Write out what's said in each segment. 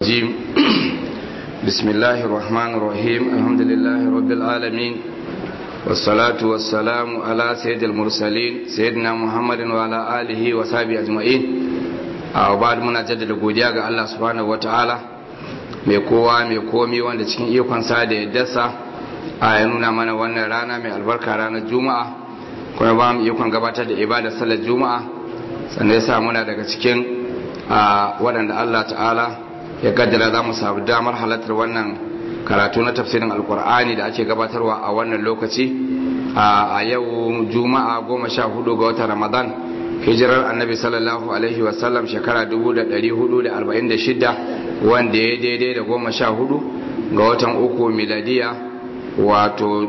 الرجيم بسم الله الرحمن الرحيم الحمد لله رب العالمين والصلاة والسلام على سيد المرسلين سيدنا محمد وعلى آله وصحبه أجمعين وبعد منا جدد godiya ga Allah subhanahu wataala mai kowa mai komi wanda cikin ikon sa da yaddarsa a ya nuna mana wannan rana mai albarka ranar juma'a kuma ba mu ikon gabatar da ibadar sallar juma'a sannan ya sa muna daga cikin waɗanda Allah ta'ala ya kaddara za mu samu damar halartar wannan karatu na tafsirin alkur'ani da ake gabatarwa a wannan lokaci a yau juma'a goma sha hudu ga watan ramadan hijirar annabi sallallahu alaihi wasallam shekara 1446 wanda ya daidai da goma sha hudu ga watan uku miladiya wato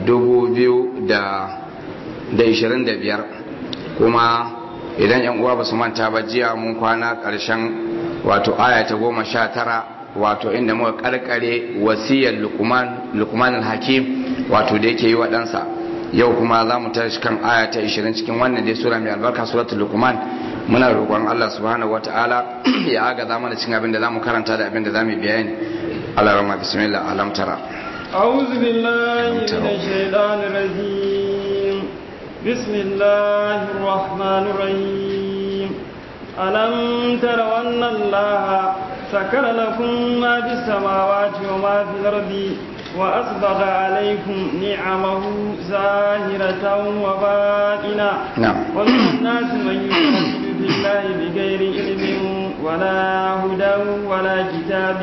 2025 kuma idan yan uwa ba su manta ba jiya mun kwana ƙarshen wato aya ta goma sha tara wato inda muka karkare wasiyar lukman hakim wato da yake yi wa ɗansa yau kuma za mu tashi kan aya ta 20 cikin wannan dai sura mai albarka suratul lukman muna roƙon Allah subhanahu wataala ya aga za mana cikin abin da za mu karanta da abin da za mu bayani Allah rama bismillah alam tara أعوذ بالله من الشيطان الرجيم بسم الله الرحمن الرحيم ألم تروا أن الله سكر لكم ما في السماوات وما في الأرض وأسبغ عليكم نعمه ظاهرة وباطنة نعم ومن الناس من يجادل في الله بغير علم ولا هدى ولا كتاب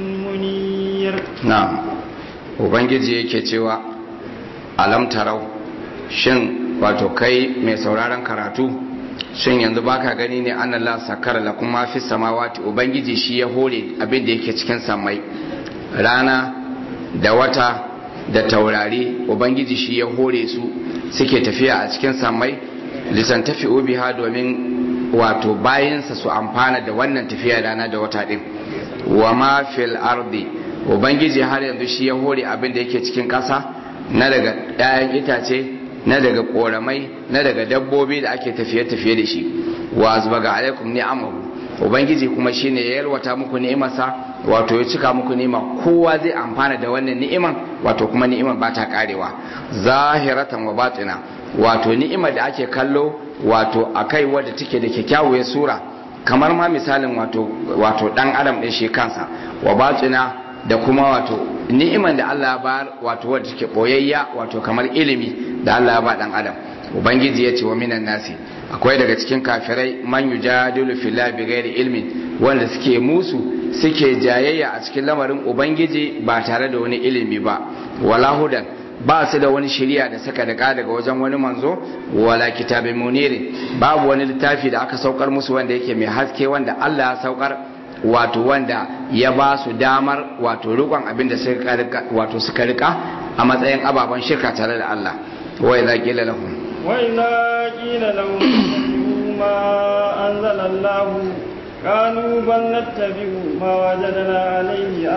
منير na'am ubangiji yake cewa alam tarau shin wato kai mai sauraron karatu shin yanzu baka gani ne an Allah sakara la kuma fi samawati ubangiji shi ya hore abin da yake cikin samai rana da wata da taurari ubangiji shi ya hore su suke tafiya a cikin samai lisan tafi biha domin wato bayansa su amfana da wannan tafiya rana da wata din wa ma fil ardi ubangiji har yanzu shi ya hore abin da yake cikin ƙasa na daga 'ya'yan itace na daga koramai na daga dabbobi da ake tafiye-tafiye da shi wa azbaga alaikum ni'amahu ubangiji kuma shine ya yalwata muku ni'imarsa wato ya cika muku ni'ima kowa zai amfana da wannan ni'iman wato kuma ni'imar ba ta karewa zahiratan wa batina wato ni'imar da ake kallo wato akai wadda take da kyakkyawar sura kamar ma misalin wato wato dan adam din shi kansa wa batina da kuma wato ni'iman da Allah ya bayar wato wadda take boyayya wato kamar ilimi da Allah ya ba dan adam ubangiji ya ce wa minan nasi akwai daga cikin kafirai man yujadilu fillahi bighairi ilmin wanda suke musu suke jayayya a cikin lamarin ubangiji ba tare da wani ilimi ba wala hudan ba su da wani shiriya da suka daka daga wajen wani manzo wala kitabin munirin babu wani littafi da aka saukar musu wanda yake mai haske wanda Allah ya saukar wato wanda ya ba su damar wato rikon abin da suka rika wato suka rika a matsayin ababen shirka tare da Allah wa idza qila lahum wa idza qila lahum ittabi'u ma anzala Allah قالوا بل نتبع ما وجدنا عليه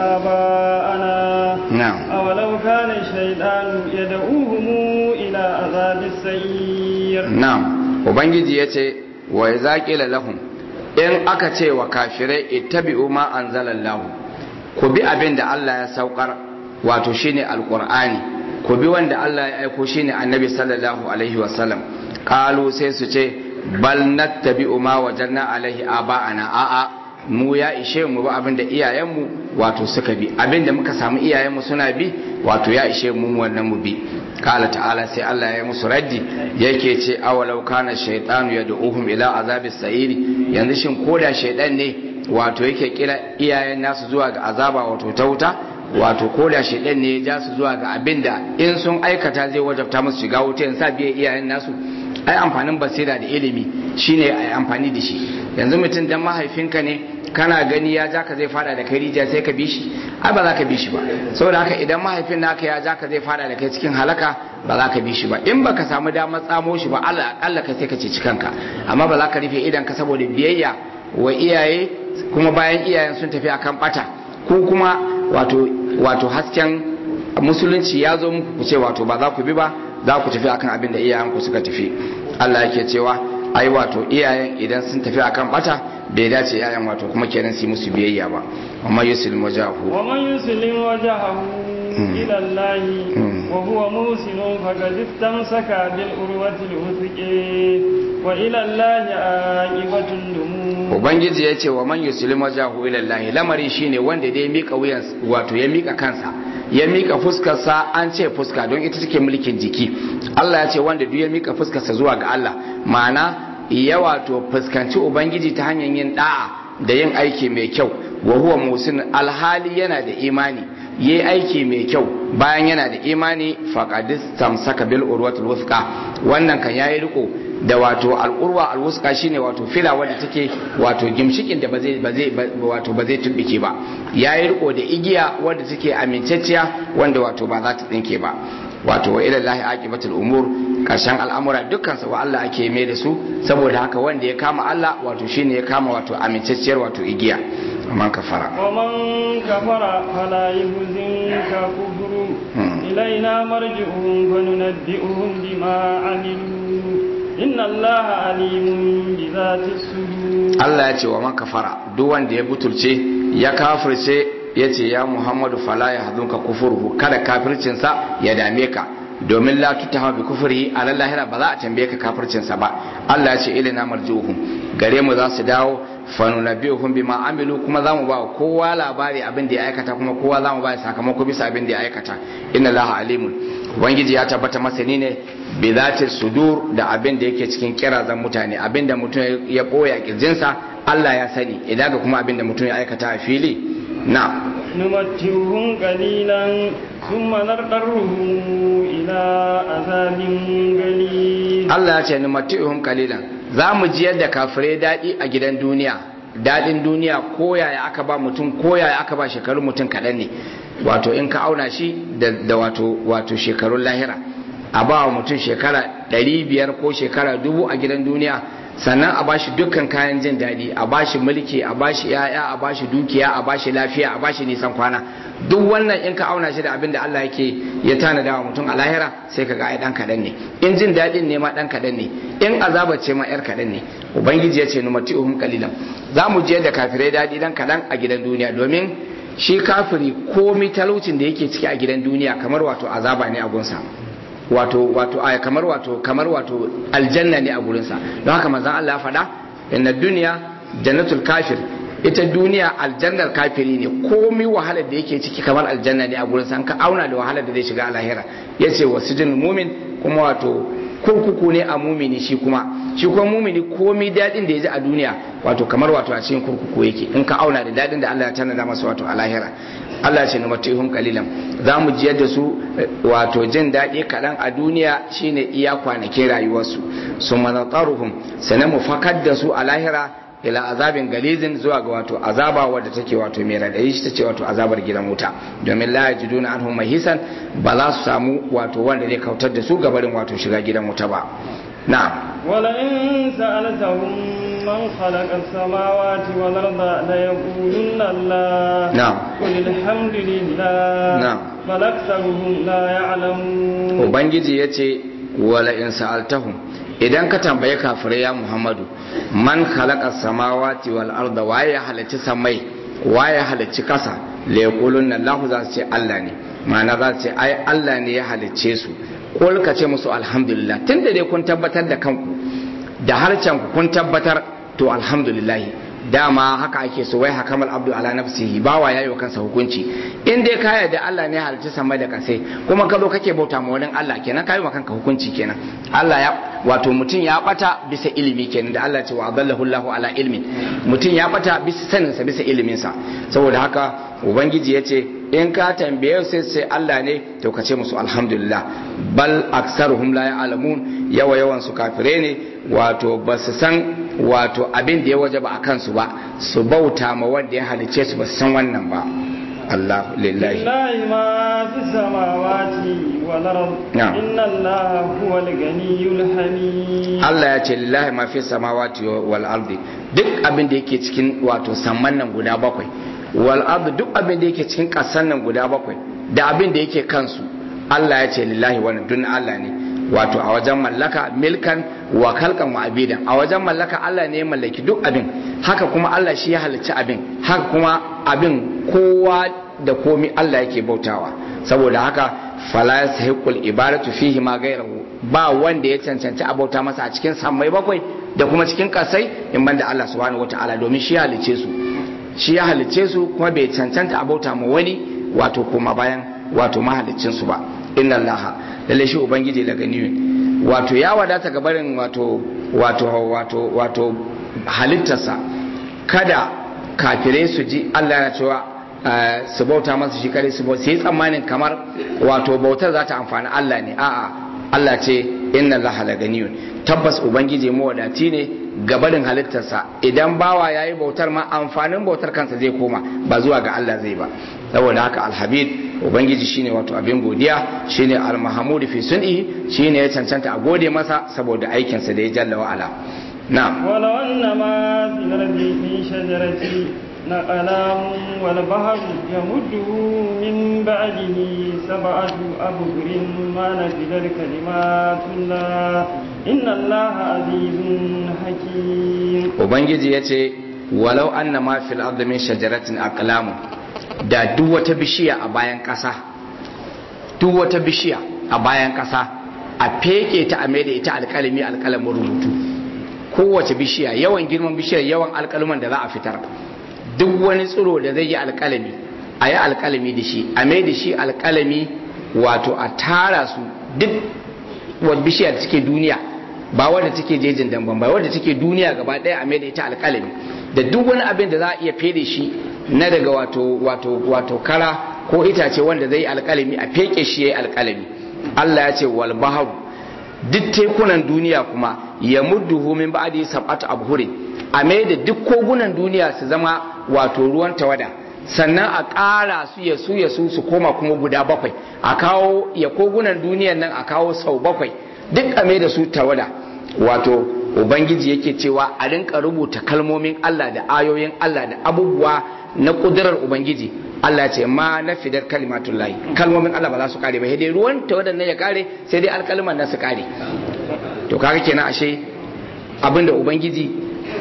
آباءنا نعم أولو كان الشيطان يدعوهم إلى عذاب السعير نعم وبنجي يتي وإذا قيل لهم in aka ce wa kafirai ittabi'u ma anzalallahu ku bi abin da Allah ya saukar wato shine alqur'ani ku bi wanda Allah ya aiko shine annabi sallallahu alaihi wasallam qalu sai su ce bal nattabi'u ma wajanna alaihi aba'ana a'a mu ya ishe mu ba abin da iyayenmu wato suka bi abin da muka samu iyayenmu suna bi wato ya ishe mu wannan mu bi kala ta'ala sai Allah ya musu raddi yake ce awalau kana shaytanu yad'uhum ila azabis sa'iri yanzu shin koda shaydan ne wato yake kira iyayen nasu zuwa ga azaba wato ta wuta wato koda shaydan ne ya ja su zuwa ga abinda in sun aikata zai wajabta musu shiga wuta yanzu biye iyayen nasu ai amfanin basira da ilimi shine ai amfani da shi yanzu mutum dan mahaifinka ne kana gani ya ja ka zai fada da kai rijiya sai ka bi shi ai ba za ka bi shi ba saboda haka idan mahaifin naka ya ja ka zai fada da kai cikin halaka ba za ka bi shi ba in baka samu damar tsamo shi ba Allah Allah ka sai ka ci kanka amma ba za ka rufe idan ka saboda biyayya wa iyaye kuma bayan iyayen sun tafi akan bata ko kuma wato wato hasken musulunci ya zo muku ku ce wato ba za ku bi ba za ku tafi akan abin da iyayenku suka tafi Allah yake cewa ai wato iyayen idan sun tafi akan bata bai dace iyayen wato kuma kenan su musu biyayya ba amma yuslim wajahu wa man yuslim wajahu ila Allah wa huwa musin faqad istamsaka bil urwati al wa ila Allah aqibatul lumur ubangiji ya ce wa man yuslim wajahu ila Allah lamari shine wanda dai mika wuyan wato ya mika kansa ya mika fuskarsa an ce fuska don ita take mulkin jiki Allah ya ce wanda duk ya mika fuskarsa zuwa ga Allah ma'ana ya wato fuskanci ubangiji ta hanyar yin da'a da yin aiki mai kyau wa huwa musin alhali yana da imani yi aiki mai kyau bayan yana da imani faqadis tamsaka bil urwatul wuthqa wannan kan yayi riko da wato al'urwa alwuska shine wato fila wadda take wato gimshikin da ba zai ba zai wato ba zai tumbike ba yayi riko da igiya wadda take amincacciya wanda wato ba za ta tsinke ba wato wa ila lahi aqibatul umur karshen al'amura dukkan sa wa Allah ake mai da su saboda haka wanda ya kama Allah wato shine ya kama wato amincacciyar wato igiya man kafara wa man kafara fala yuhzinka kufru ilaina marji'uhum fa nunabbi'uhum bima amilu inna allaha alimun bi zati sudur Allah ya ce wa man kafara duk wanda ya butulce ya kafirce ya ce ya Muhammadu fala ya hadunka kufurhu kada kafircinsa ya dame ka domin la tutaha bi kufrihi ala lahira ba za a tambaye ka kafircinsa ba Allah ya ce ilina marjuhum gare mu za su dawo fa nunabbi'uhum bima amilu kuma za mu ba kowa labari abin da ya aikata kuma kowa za mu ba sakamako bisa abin da ya aikata inna laha alimun ubangiji ya tabbata masani ne bi zati sudur da abin da yake cikin kirazan mutane abin da mutum ya boya kirjinsa Allah ya sani idan ga kuma abin da mutum ya aikata a fili na نمتعهم قليلا ثم نضطرهم إلى عذاب غليظ Allah ya ce numatihum qalilan za mu jiyar da kafirai daɗi a gidan duniya daɗin duniya ko yaya aka ba mutum ko yaya aka ba shekarun mutum kaɗan ne wato in ka auna shi da, da wato wato shekarun lahira a ba wa mutum shekara ɗari biyar ko shekara dubu a gidan duniya sannan a bashi dukkan kayan jin daɗi a bashi mulki a bashi yaya a bashi dukiya a bashi lafiya a bashi nisan kwana duk wannan in ka auna shi da abin da Allah yake ya tanada wa mutum a lahira sai ka ga ai dan kaɗan ne in jin daɗin ne ma dan kaɗan ne in azaba ce ma yar kaɗan ne ubangiji ya ce numati'uhum qalilan za mu je da kafirai daɗi dan kaɗan a gidan duniya domin shi kafiri komi talaucin da yake ciki a gidan duniya kamar wato azaba ne a gunsa wato wato aya kamar wato kamar wato aljanna ne a gurinsa don haka manzon Allah ya faɗa inna duniya jannatul kafir ita duniya aljannar kafiri ne komi wahalar da yake ciki kamar aljanna ne a gurinsa an ka auna da wahalar da zai shiga a lahira yace wasijin mumin kuma wato kurkuku ne a mumini shi kuma shi kuma mumini komi daɗin da ya ji a duniya wato kamar wato a cikin kurkuku yake in ka auna da daɗin da Allah ya tanada masa wato a lahira Allah ce na matihun kalilan za mu jiyar da su wato jin daɗi kaɗan a duniya shine iya kwanakin rayuwarsu su manataruhum sannan mu fakar da su a lahira ila azabin galizin zuwa ga wato azaba wadda take wato mai radadi shi tace wato azabar gidan wuta domin la yajiduna anhum mahisan ba za su samu wato wanda zai kautar da su gabarin wato shiga gidan wuta ba na'am ولئن سألتهم من خلق السماوات والأرض ليقولن الله نعم. قل الحمد لله نعم. بل أكثرهم لا يعلمون ubangiji ya ce wala in sa'altahum idan ka tambaye kafirai ya muhammadu man khalaqa samawati wal arda waye ya halicci samai waye ya halicci kasa la yaqulunna allah za su ce allah ne ma'ana za su ce ai allah ne ya halicce su kul ka ce musu alhamdulillah tunda dai kun tabbatar da kanku da harcen ku kun tabbatar to alhamdulillah dama haka ake so wai hakamal abdu ala nafsihi bawa yayi wa kansa hukunci in dai ka yarda Allah ne halicci sama da kasai kuma ka zo kake bauta ma wani Allah kenan kai wa kanka hukunci kenan Allah ya wato mutum ya bata bisa ilimi kenan da Allah ce wa adallahu Allahu ala ilmin mutum ya bata bisa sanin sa bisa ilimin sa saboda haka ubangiji yace in ka tambaye sai sai Allah ne to ka ce musu alhamdulillah bal aksaruhum la ya'lamun yawa yawan su kafire ne wato ba su san wato abin da ya waje ba a kansu ba su bauta ma wanda ya halice su ba su san wannan ba Allah lillahi لله ما في السماوات والأرض نعم. إن الله هو الغني الحميد Allah ya ce lillahi ma fi samawati wal ardi duk abin da yake cikin wato samman nan guda bakwai wal ardi duk abin da yake cikin kasan nan guda bakwai da abin da yake kansu Allah ya ce lillahi wannan dun Allah ne wato a wajen mallaka milkan wa kalkan wa abidan a wajen mallaka Allah ne ya mallaki duk abin haka kuma Allah shi ya halicci abin haka kuma abin kowa da komi Allah yake bautawa saboda haka fala yasahiqul ibadatu fihi ma ghayruhu ba wanda ya cancanci a bauta masa a cikin sammai bakwai da kuma cikin kasai in banda Allah subhanahu wataala domin shi ya halicce su shi ya halicce su kuma bai cancanta a bauta ma wani wato kuma bayan wato mahaliccin su ba inna allaha lalle shi ubangiji daga niyin wato ya wadata ga barin wato wato wato wato halittarsa kada kafirai su ji Allah yana cewa su bauta masa shi kare su sai tsammanin kamar wato bautar za ta amfani Allah ne a'a Allah ce inna allaha la ganiyun tabbas ubangiji mawadati ne gabarin halittarsa idan bawa yayi bautar ma amfanin bautar kansa zai koma ba zuwa ga Allah zai ba saboda haka alhabib ubangiji shine wato abin godiya shine almahamud fi sun'i shine ya cancanta a gode masa saboda aikinsa da ya jalla wa ala na'am ولو أن ما في الأرض من شجرة أقلام والبحر يمده من بعده سبعة أبهر ما نفدت كلمات الله إن الله عزيز حكيم ubangiji ya ce walau anna ma fil ardi min shajaratin aqlamun da duk wata bishiya a bayan ƙasa duk wata bishiya a bayan ƙasa a feke ta a mai da ita alƙalami alƙalamin rubutu kowace bishiya yawan girman bishiyar yawan alƙaluman da za a fitar duk wani tsiro da zai yi alƙalami a yi alƙalami da shi a mai da shi alƙalami wato a tara su duk wadda bishiyar da take duniya ba wadda take jejin damban ba wadda take duniya gaba ɗaya a mai da ita alƙalami da duk wani abin da za a iya fede shi na daga wato wato wato kara ko itace wanda zai yi alƙalami a feke shi yayi alƙalami Allah ya ce wal baharu duk tekunan duniya kuma ya mudduhu min ba'di sab'atu abhurin a mai da duk kogunan duniya su zama wato ruwan tawada sannan a ƙara su ya su ya su su koma kuma guda bakwai a kawo ya kogunan duniyan nan a kawo sau bakwai duk a mai da su tawada wato ubangiji yake cewa a rinka rubuta kalmomin Allah da ayoyin Allah da abubuwa na kudurar ubangiji Allah ce ma na fidar kalimatun layi kalmomin Allah ba za su kare ba sai dai ruwan tawadan nan ya kare sai dai alkalman nan su kare to kaga kenan ashe abinda ubangiji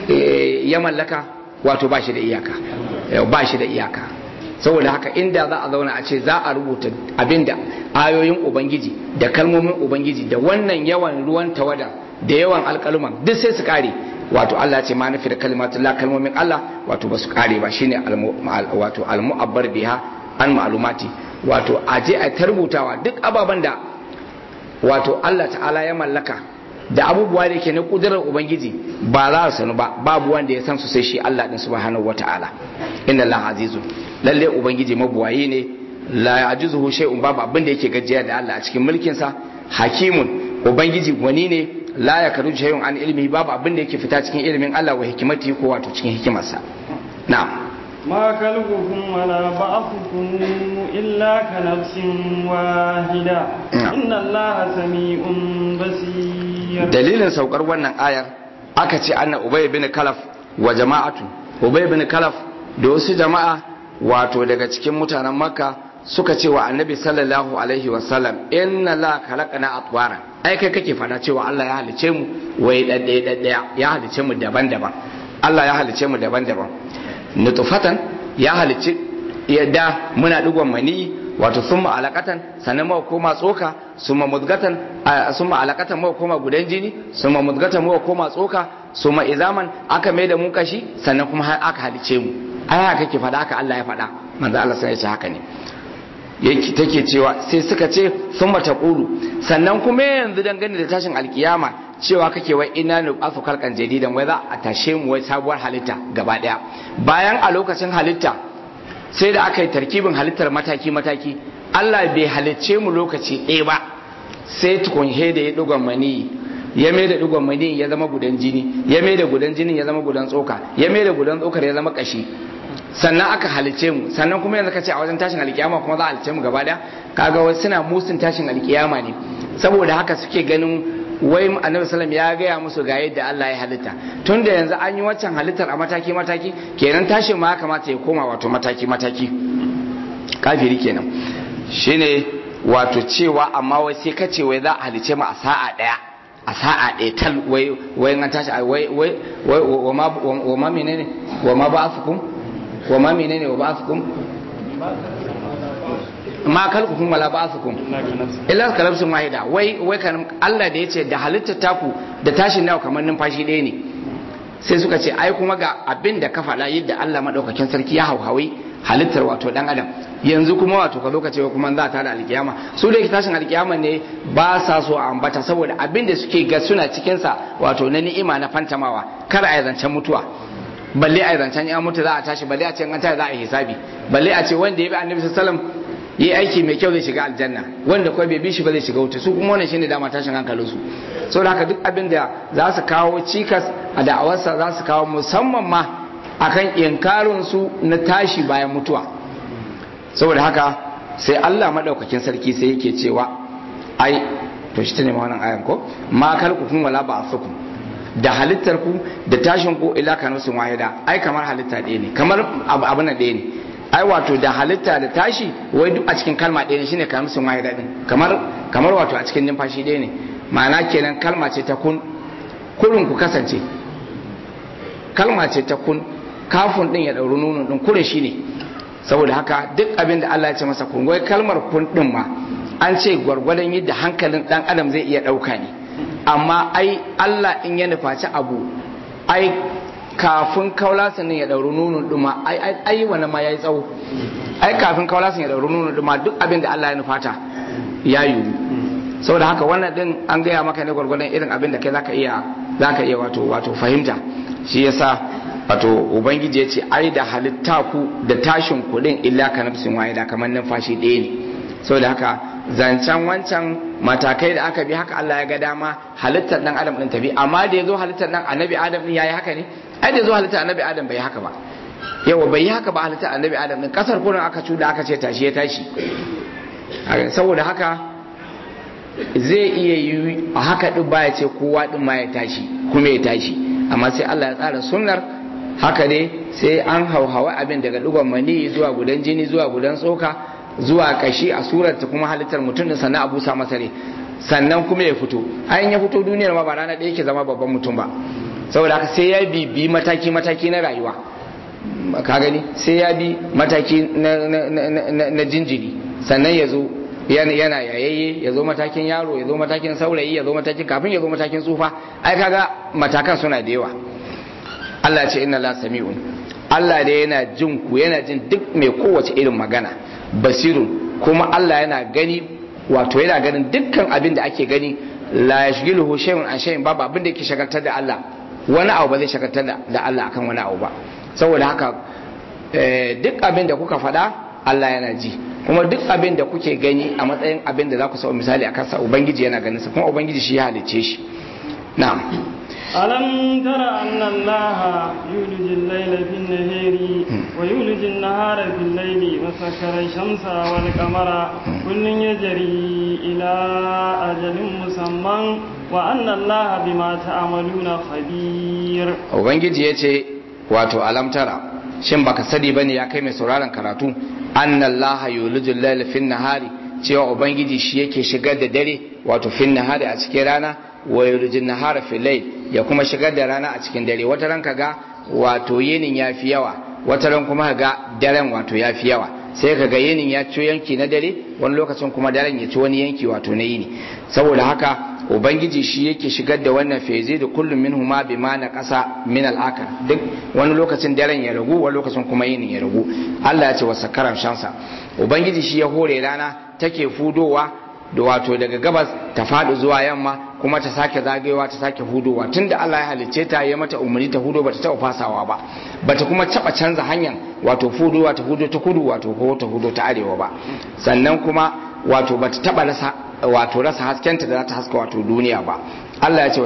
ya mallaka wato ba shi da iyaka ba shi da iyaka saboda haka inda za a zauna a ce za a rubuta abinda ayoyin ubangiji da kalmomin ubangiji da wannan yawan ruwan tawada da yawan alkaluman duk sai su kare wato Allah ce ma nufi da kalimatun la kalmomin Allah wato ba su kare ba shine wato almu'abbar biha an ma'alumati wato a je a tarbutawa duk ababen da wato Allah ta'ala ya mallaka da abubuwa da ke na kudurar ubangiji ba za su sanu ba babu wanda ya san su sai shi Allah din subhanahu wata'ala inna Allah azizun lalle ubangiji mabuwayi ne la yajuzuhu shay'un babu abin da yake gajiya da Allah a cikin mulkin sa hakimun ubangiji gwani ne la ya karu shay'un an ilmi babu abin da yake fita cikin ilimin Allah wa hikimati ko wato cikin hikimarsa na'am ما خلقكم ولا بعثكم إلا كنفس واحدة إن الله سميع بصير dalilin saukar wannan ayar aka ce anna ubay bin kalaf wa jama'atu ubay bin kalaf da wasu jama'a wato daga cikin mutanen makka suka ce wa annabi sallallahu alaihi wasallam inna la khalaqana atwara ai kai kake fada cewa Allah ya halice mu wai daddaya daddaya ya halice mu daban-daban Allah ya halice mu daban-daban nutfatan ya halice yadda muna digon mani wato summa alaqatan sannan mu koma tsoka summa mudgatan summa alaqatan mu koma gudan jini summa mudgatan mu koma tsoka summa izaman aka mai da mu kashi sannan kuma aka halice mu ai haka kake fada haka Allah ya fada manzo Allah sai ya ce haka ne yake take cewa sai suka ce sun mata ƙulu sannan kuma yanzu dangane da tashin alkiyama cewa kake wai ina nu asu kalkan jadidan wai za a tashe mu wai sabuwar halitta gaba daya bayan a lokacin halitta sai da aka yi tarkibin halittar mataki mataki Allah bai halicce mu lokaci ɗaya ba sai tukun da ya dugon mani ya mai da dugon mani ya zama gudan jini ya mai da gudan jinin ya zama gudan tsoka ya mai da gudan tsokar ya zama kashi sannan aka halice mu sannan kuma yanzu ka ce a wajen tashin alkiyama kuma za a halice mu gaba daya kaga wasu suna musun tashin alkiyama ne saboda haka suke ganin wai annabi sallam ya gaya musu ga yadda Allah ya halitta tunda yanzu an yi waccan halittar a mataki mataki kenan tashin ma kamata ya koma wato mataki mataki kafiri kenan shine wato cewa amma wai sai ka ce wai za a halice mu a sa'a daya a sa'a ɗaya tal wai wai an tashi wai wai wai wa ma wa ma menene wa ma ba'athukum wa ma menene wa ba'athukum ma kalkukum wala ba'athukum illa kalabsun wahida wai wai kan Allah da yace da halittar taku da tashin nawa kamar numfashi ɗaya ne sai suka ce ai kuma ga abin da ka faɗa yadda Allah madaukakin sarki ya hauhawi halittar wato dan adam yanzu kuma wato ka zo ka ce kuma za ta da alkiyama su da tashin alkiyama ne ba sa so a ambata saboda abin da suke ga suna cikin sa wato na ni'ima na fantamawa kar a zancen mutuwa balle a zancen ya mutu za a tashi balle a ce an tashi za a yi hisabi balle a ce wanda ya bi annabi sallallahu alaihi wasallam yi aiki mai kyau zai shiga aljanna wanda kawai bai bi shi ba zai shiga wuta su kuma wannan shine dama tashin hankalin su saboda haka duk abin da za su kawo cikas a da'awarsa za su kawo musamman ma akan inkarin su na tashi bayan mutuwa saboda haka sai Allah madaukakin sarki sai yake cewa ai to shi ne wannan ayan ko ma kalkukum wala ba'athukum da halittar ku da tashin ku ila kanusun wahida ai kamar halitta ɗaya ne kamar abu na ɗaya ne ai wato da halitta da tashi wai duk a cikin kalma ɗaya ne shine kanusun wahida din kamar kamar wato a cikin numfashi ɗaya ne ma'ana kenan kalma ce ta kun kurin ku kasance kalma ce ta kun kafin din ya ɗauri nunun din kurin shi ne saboda haka duk abin da Allah ya ce masa kun wai kalmar kun din ma an ce gwargwadon yadda hankalin dan adam zai iya ɗauka ne amma ai Allah in ya nufaci abu ai kafin kaulasan ya ɗauri nunun ɗuma ai ai ai wannan ma yayi tsawo ai kafin kaulasan ya ɗauri nunun ɗuma duk abin da Allah ya nufata ya yiwu saboda haka wannan din an gaya maka ne gwargwadon irin abin da kai zaka iya zaka iya wato wato fahimta shi yasa wato ubangiji ya ce ai da halitta ku da tashin kuɗin illa ka nafsin wahida kamar numfashi ɗaya ne saboda haka zancen wancan matakai da aka bi haka Allah ya ga dama halittar dan adam din tabi amma da yazo halittar dan annabi adam din yayi haka ne ai da yazo halittar annabi adam bai haka ba yawa bai yi haka ba halittar annabi adam din kasar kurin aka cuda aka ce tashi ya tashi saboda haka zai iya yi a haka din baya ce kowa din ma ya tashi kuma ya tashi amma sai Allah ya tsara sunnar haka ne sai an hauhawa abin daga digon mani zuwa gudan jini zuwa gudan tsoka zuwa kashi a surar ta kuma halittar mutum da sannan abu sa masa ne sannan kuma ya fito ayin ya fito duniyar ma ba rana ɗaya ke zama babban mutum ba saboda haka sai ya bibi mataki mataki na rayuwa ka gani sai ya bi mataki na jinjiri sannan ya zo yana yayayye ya zo matakin yaro ya zo matakin saurayi ya zo matakin kafin ya zo matakin tsufa ai kaga matakan suna da yawa Allah ce inna la sami'un Allah da yana jin ku yana jin duk mai kowace irin magana basirun kuma Allah yana gani wato yana ganin dukkan abin da ake gani la yashghiluhu shay'un an shay'in babu abin da yake shagaltar da Allah wani abu ba zai shagaltar da Allah akan wani abu ba saboda haka duk abin da kuka faɗa Allah yana ji kuma duk abin da kuke gani a matsayin abin da za ku sau misali a kansa ubangiji yana ganin sa kuma ubangiji shi ya halicce shi na'am ألم تر أن الله يولج الليل في النهار ويولج النهار في الليل وسكر الشمس والقمر كل يجري إلى أجل مسمى وأن الله بما تعملون خبير ubangiji ya ce wato alam tara shin baka sani bane ya kai mai sauraron karatu annallaha yulijul layla fin nahari cewa ubangiji shi yake shigar da dare wato fin nahari a cikin rana wa yulijul nahara fil layl ya kuma shigar da rana a cikin dare wata ran kaga wato yinin yafi yawa wata ran kuma kaga daren wato yafi yawa sai kaga yinin ya ci yanki na dare wani lokacin kuma daren ya ci wani yanki wato na yini saboda haka ubangiji shi yake shigar da wannan feze da kullum min huma bi ma na ƙasa min al'akar duk wani lokacin daren ya ragu wani lokacin kuma yinin ya ragu Allah ya ce wa sakaran shamsa ubangiji shi ya hore rana take fudowa da wato daga gabas ta faɗi zuwa yamma kuma ta sake zagayewa ta sake hudowa tunda Allah ya halicce ta ya mata umarni ta hudo bata taɓa fasawa ba bata kuma taɓa canza hanyar wato fudowa ta hudo ta kudu wato ko ta hudo ta arewa ba sannan kuma wato bata taɓa rasa wato rasa haskenta da za ta haska wato duniya ba Allah ya ce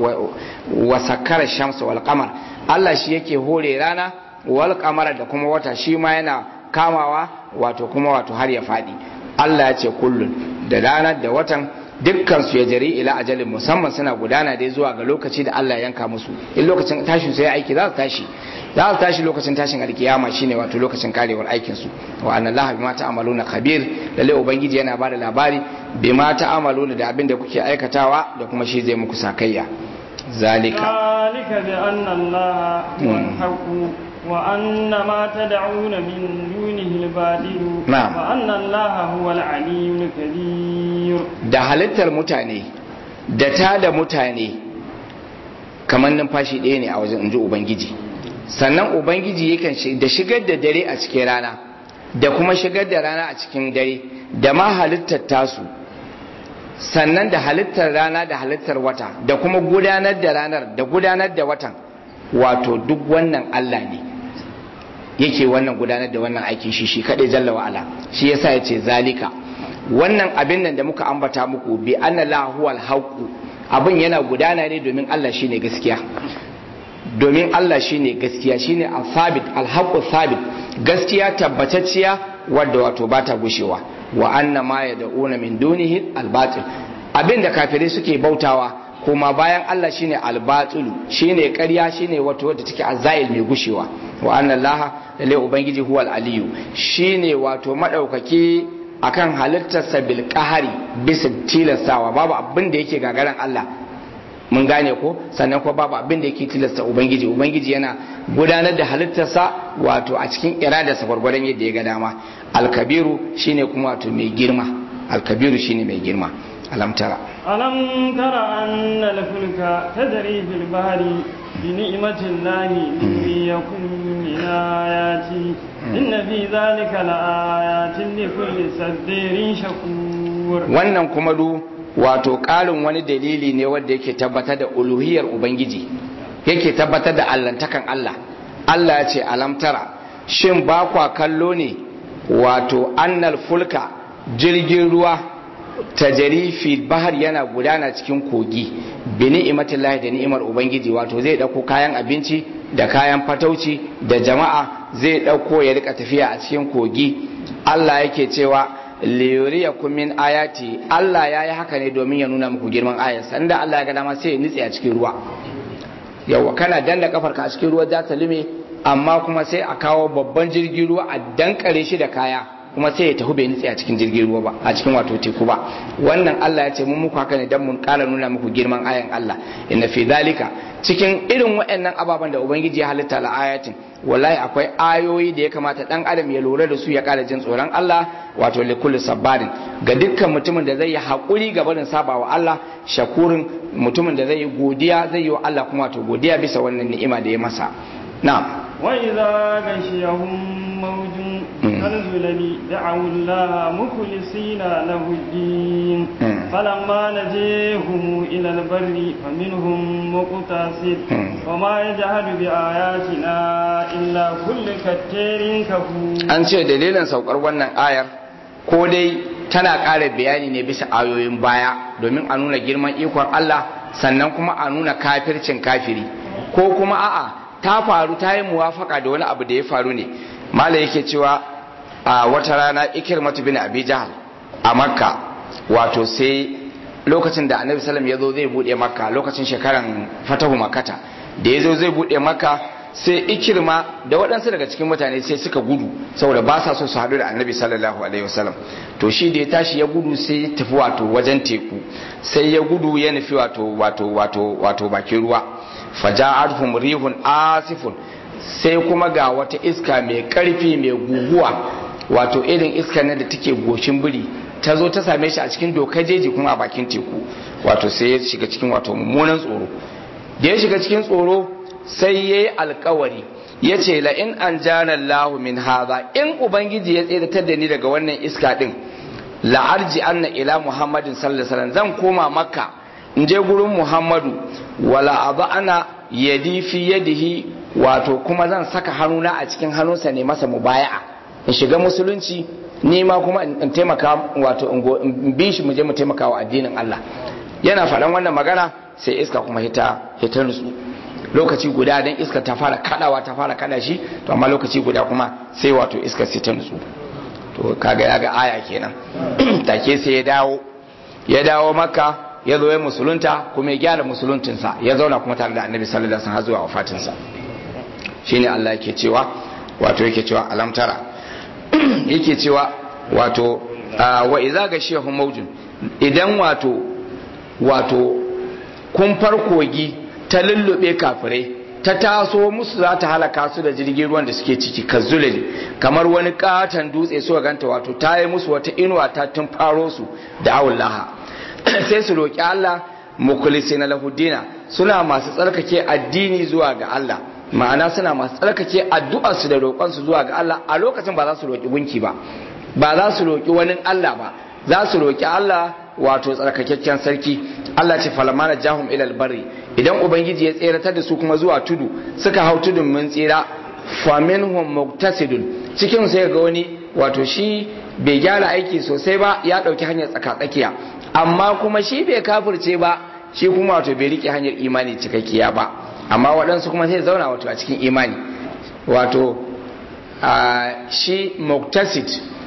wa sakkara shamsa wal qamar Allah shi yake hore rana wal qamara da kuma wata shi ma yana kamawa wato kuma wato har ya faɗi Allah ya ce kullun da ranar da watan dukkan su ya jari ila ajalin musamman suna gudana dai zuwa ga lokaci da Allah ya yanka musu in lokacin tashin su ya aiki za su tashi za su tashi lokacin tashin alkiyama shine wato lokacin karewar aikin su wa anna Allah bima ta'maluna khabir lalle ubangiji yana bada labari bima ta'maluna da abin da kuke aikatawa da kuma shi zai muku sakayya zalika ذلك بأن الله هو الحق وأن ما تدعون من دونه الباطل نعم. وأن الله هو العلي الكبير da halittar mutane da ta da mutane kamar numfashi ɗaya ne a wajen inji ubangiji sannan ubangiji yakan shi- da shigar da dare a cikin rana da kuma shigar da rana a cikin dare da ma halittar tasu sannan da halittar rana da halittar wata da kuma gudanar da ranar da gudanar da watan wato duk wannan Allah ne yake wannan gudanar da wannan aikin shi shi kadai jalla wa'ala shi yasa ya ce zalika wannan abin nan da muka ambata muku bi anna la huwal haqu abin yana gudana ne domin Allah shine gaskiya domin Allah shine gaskiya shine al-thabit al-haqu thabit gaskiya tabbatacciya wadda wato bata gushewa wa anna ma yad'una min dunihi al-batil abin da kafirai suke bautawa kuma bayan Allah shine al-batilu shine ƙarya shine wato wadda take azail mai gushewa wa anna Allah lalle ubangiji huwal aliyu shine wato madaukaki akan halittarsa bil qahari bisa tilastawa babu abin da yake gagaran Allah mun gane ko sannan kuma babu abin da yake tilasta ubangiji ubangiji yana gudanar da halittarsa wato a cikin iradarsa gwargwadon yadda ya ga dama alkabiru shine kuma wato mai girma alkabiru shine mai girma alam tara ألم تر أن الفلك تجري في البحر بنعمة الله ليكن من آياته إن في ذلك لآيات لكل صدير شكور wannan kuma du wato ƙarin wani dalili ne wanda yake tabbatar da uluhiyar ubangiji yake tabbatar da allantakan Allah Allah ya ce alam tara shin ba kwa kallo ne wato annal fulka jirgin ruwa tajari fi bahar yana gudana cikin kogi bi ni'imatillahi da ni'imar ubangiji wato zai dauko kayan abinci da kayan fatauci da jama'a zai dauko ya rika tafiya a cikin kogi Allah yake cewa liyuriyakum min ayati Allah ya yi haka ne domin ya nuna muku girman ayarsa inda Allah ya ga dama sai ya nitse a cikin ruwa yawa kana danna kafarka a cikin ruwa za ta lume amma kuma sai a kawo babban jirgin ruwa a dankare shi da kaya kuma sai ya tafi bai nitse a cikin jirgin ruwa ba a cikin wato teku ba wannan Allah ya ce mun muku haka ne dan mun kara nuna muku girman ayan Allah inna fi dalika cikin irin waɗannan ababen da ubangiji ya halitta la ayatin wallahi akwai ayoyi da ya kamata dan adam ya lura da su ya kara jin tsoron Allah wato li kulli sabarin ga dukkan mutumin da zai yi hakuri ga barin sabawa Allah shakurin mutumin da zai yi godiya zai yi wa Allah kuma wato godiya bisa wannan ni'ima da ya masa na'am وإذا غشيهم موج كالظلل دعوا الله مخلصين له الدين فلما نجيهم إلى البر فمنهم مقتصد وما يجهد بآياتنا إلا كل كتير كفور an ce dalilin saukar wannan ayar ko dai tana ƙara bayani ne bisa ayoyin baya domin a nuna girman ikon Allah sannan kuma a nuna kafircin kafiri ko kuma a'a ta faru ta yi muwafaka da wani abu da ya faru ne mala yake cewa a wata rana ikirmatu bin abi jahal a makka wato sai lokacin da annabi sallam ya zo zai bude makka lokacin shekaran fatahu makata da ya zo zai bude makka sai ikirma da waɗansu daga cikin mutane sai suka gudu saboda ba sa so su haɗu da annabi sallallahu alaihi wasallam to shi da ya tashi ya gudu sai ya tafi wato wajen teku sai ya gudu ya nufi wato wato wato wato bakin ruwa faja'atuhum rihun asifun sai kuma ga wata iska mai karfi mai guguwa wato irin iska ne da take goshin biri ta zo ta same shi a cikin dokar jeji kuma a bakin teku wato sai ya shiga cikin wato mummunan tsoro da ya shiga cikin tsoro sai ya yi alkawari ya ce la'in an jana lahu min haza in ubangiji ya tseratar da ni daga wannan iska din la'arji anna ila muhammadin sallallahu alaihi wasallam zan koma makka in je gurin muhammadu wala abu ana yadi fi yadihi wato kuma zan saka hannuna a cikin hannunsa ne masa mubaya'a in shiga musulunci ni ma kuma in taimaka wato in bi shi mu je mu taimaka wa addinin Allah yana faɗan wannan magana sai iska kuma hita hita nutsu lokaci guda dan iska ta fara kadawa ta fara kada shi to amma lokaci guda kuma sai wato iska sai ta nutsu to kaga ya ga aya kenan take sai ya dawo ya dawo makka ya zo ya musulunta kuma ya gyara musuluntinsa ya zauna kuma tare da annabi sallallahu alaihi wasallam zuwa wafatinsa shine Allah yake cewa wato yake cewa alamtara yake cewa wato wa idza gashiyahum mawjun idan wato wato kumfar kogi ta lullube kafirai ta taso musu za ta halaka su da jirgin ruwan da suke ciki kazzulali kamar wani katon dutse suka ganta wato ta yi musu wata inuwa ta tun faro su da awullaha sai su roƙi Allah mukulisi na lahudina suna masu tsarkake addini zuwa ga Allah ma'ana suna masu tsarkake addu'arsu da roƙonsu zuwa ga Allah a lokacin ba za su roƙi gunki ba ba za su roƙi wani Allah ba za su roƙi Allah wato tsarkakakken sarki Allah ce falamana jahum ilal barri idan ubangiji ya tseratar da su kuma zuwa tudu suka hau tudun mun tsira faminhum muktasidun cikin sai ga wani wato shi bai gyara aiki sosai ba ya dauki hanyar tsakatsakiya amma kuma shi bai kafirce ba shi kuma wato bai rike hanyar imani cikakkiya ba amma waɗansu kuma sai zauna wato a cikin imani wato shi muktasid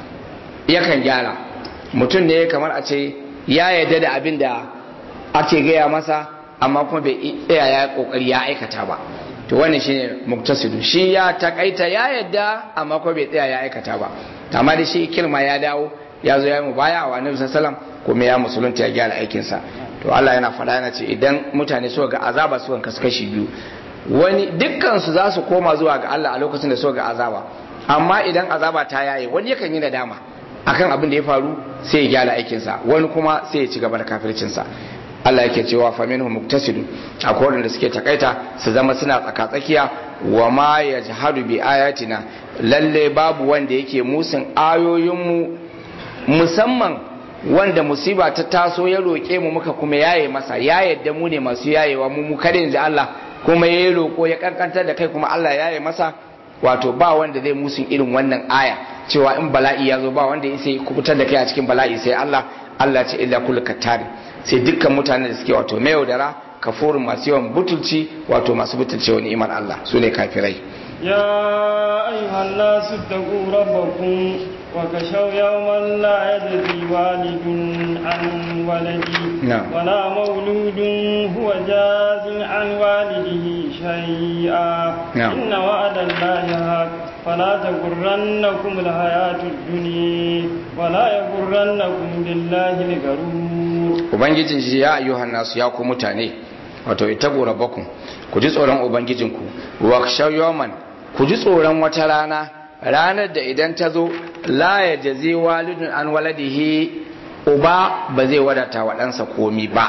yakan gyara mutum ne kamar a ce ya yarda da abin da ake gaya masa amma kuma bai tsaya ya kokari ya aikata ba to wannan shine muktasidu shi ya takaita ya yadda amma kuma bai tsaya ya aikata ba amma da shi kirma ya dawo ya zo ya mu baya wa annabi sallallahu kuma ya musulunta ya gyara aikin sa to Allah yana faɗa yana ce idan mutane suka ga azaba suka kasu kashi biyu wani dukkan su za su koma zuwa ga Allah a lokacin da suka ga azaba amma idan azaba ta yaye wani yakan yi nadama akan abin da ya faru sai ya gyara aikinsa wani kuma sai ya ci gaba da kafircinsa Allah yake cewa fa minhum muktasidu akwai wanda suke takaita su zama suna tsaka tsakiya wa ma yajhadu bi ayatina lalle babu wanda yake musun ayoyinmu musamman wanda musiba ta taso ya roƙe mu muka kuma yaye masa ya yadda mu ne masu yayewa mu mu kare yanzu Allah kuma ya roƙo ya kankantar da kai kuma Allah yaye masa wato ba wanda zai musun irin wannan aya cewa in bala'i ya zo ba wanda ya sai kubutar da kai a cikin bala'i sai Allah Allah ce illa kullu kattari sai dukkan mutanen da suke wato mai yaudara kafurin masu yawan butulci wato masu butulci wani iman Allah su ne kafirai ya ayyuhan nasu taqu rabbakum wa kashaw yawman la yajzi walidun an waladi wa la mawludun huwa jazin an walidihi shay'a inna wa'ada Allahi haqq فلا تغرنكم الحياة الدنيا ولا يغرنكم بالله الغرور ubangijin shi ya ayyuhan nasu ya ku mutane wato ita gora bakun ku ji tsoron ubangijinku wa yawman ku ji tsoron wata rana ranar da idan ta zo la ya jazi walidun an waladihi uba ba zai wadata wa ɗansa komi ba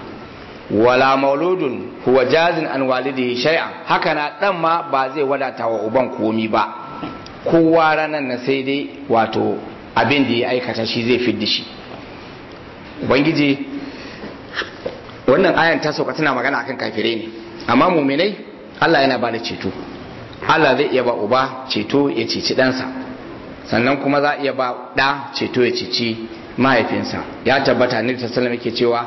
wala mauludun huwa jazin an walidihi shay'an haka na dan ma ba zai wadata wa uban komi ba kowa ranar na sai dai wato abin da ya aikata shi zai fidda shi ubangiji wannan ayan ta sauka tana magana akan kafirai ne amma muminai Allah yana bada ceto Allah zai iya ba uba ceto ya cici ɗansa sannan kuma za iya ba ɗa ceto ya cici mahaifinsa ya tabbata ne ta salama yake cewa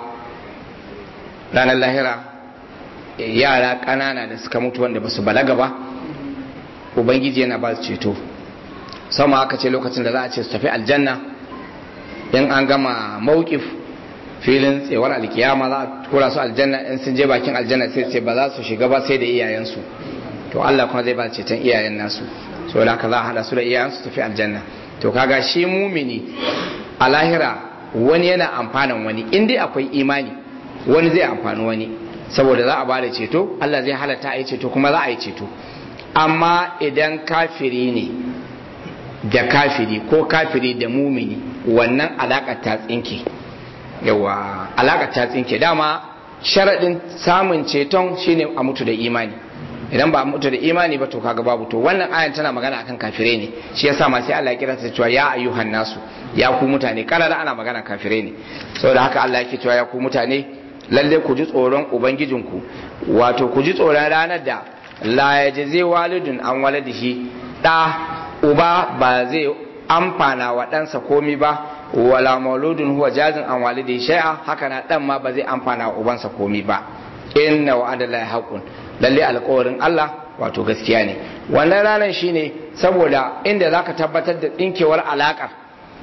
ranar lahira yara ƙanana da suka mutu wanda ba su balaga ba ubangiji yana ba su ceto sama aka ce lokacin da za a ce su tafi aljanna in an gama mawukif filin tsewar alkiyama za a tura su aljanna in sun je bakin aljanna sai ce ba za su shiga ba sai da iyayensu to Allah kuma zai ba ceton iyayen nasu so da haka za a hada su da iyayensu tafi aljanna to kaga shi mumini a lahira wani yana amfanan wani in dai akwai imani wani zai amfani wani saboda za a ba da ceto Allah zai halatta a yi ceto kuma za a yi ceto amma idan kafiri ne da kafiri ko kafiri da mumini wannan alaƙar ta tsinke yawa alaƙar ta tsinke dama sharaɗin samun ceton shine a mutu da imani idan ba a mutu da imani ba to kaga babu to wannan ayan tana magana akan kafirai ne shi yasa ma sai Allah ya kira ta cewa ya ayyuhan nasu ya ku mutane karara ana magana kafirai ne saboda haka Allah yake cewa ya ku mutane lalle ku ji tsoron ubangijinku wato ku ji tsoron ranar da la yajzi walidun an waladihi da uba ba zai amfana wa ɗansa komi ba wala mauludun huwa jazin an walidi shay'a haka na dan ma ba zai amfana wa ubansa komi ba inna wa'ada la haqqun lalle alƙawarin Allah wato gaskiya ne wannan ranar shine saboda inda zaka tabbatar da dinkewar alakar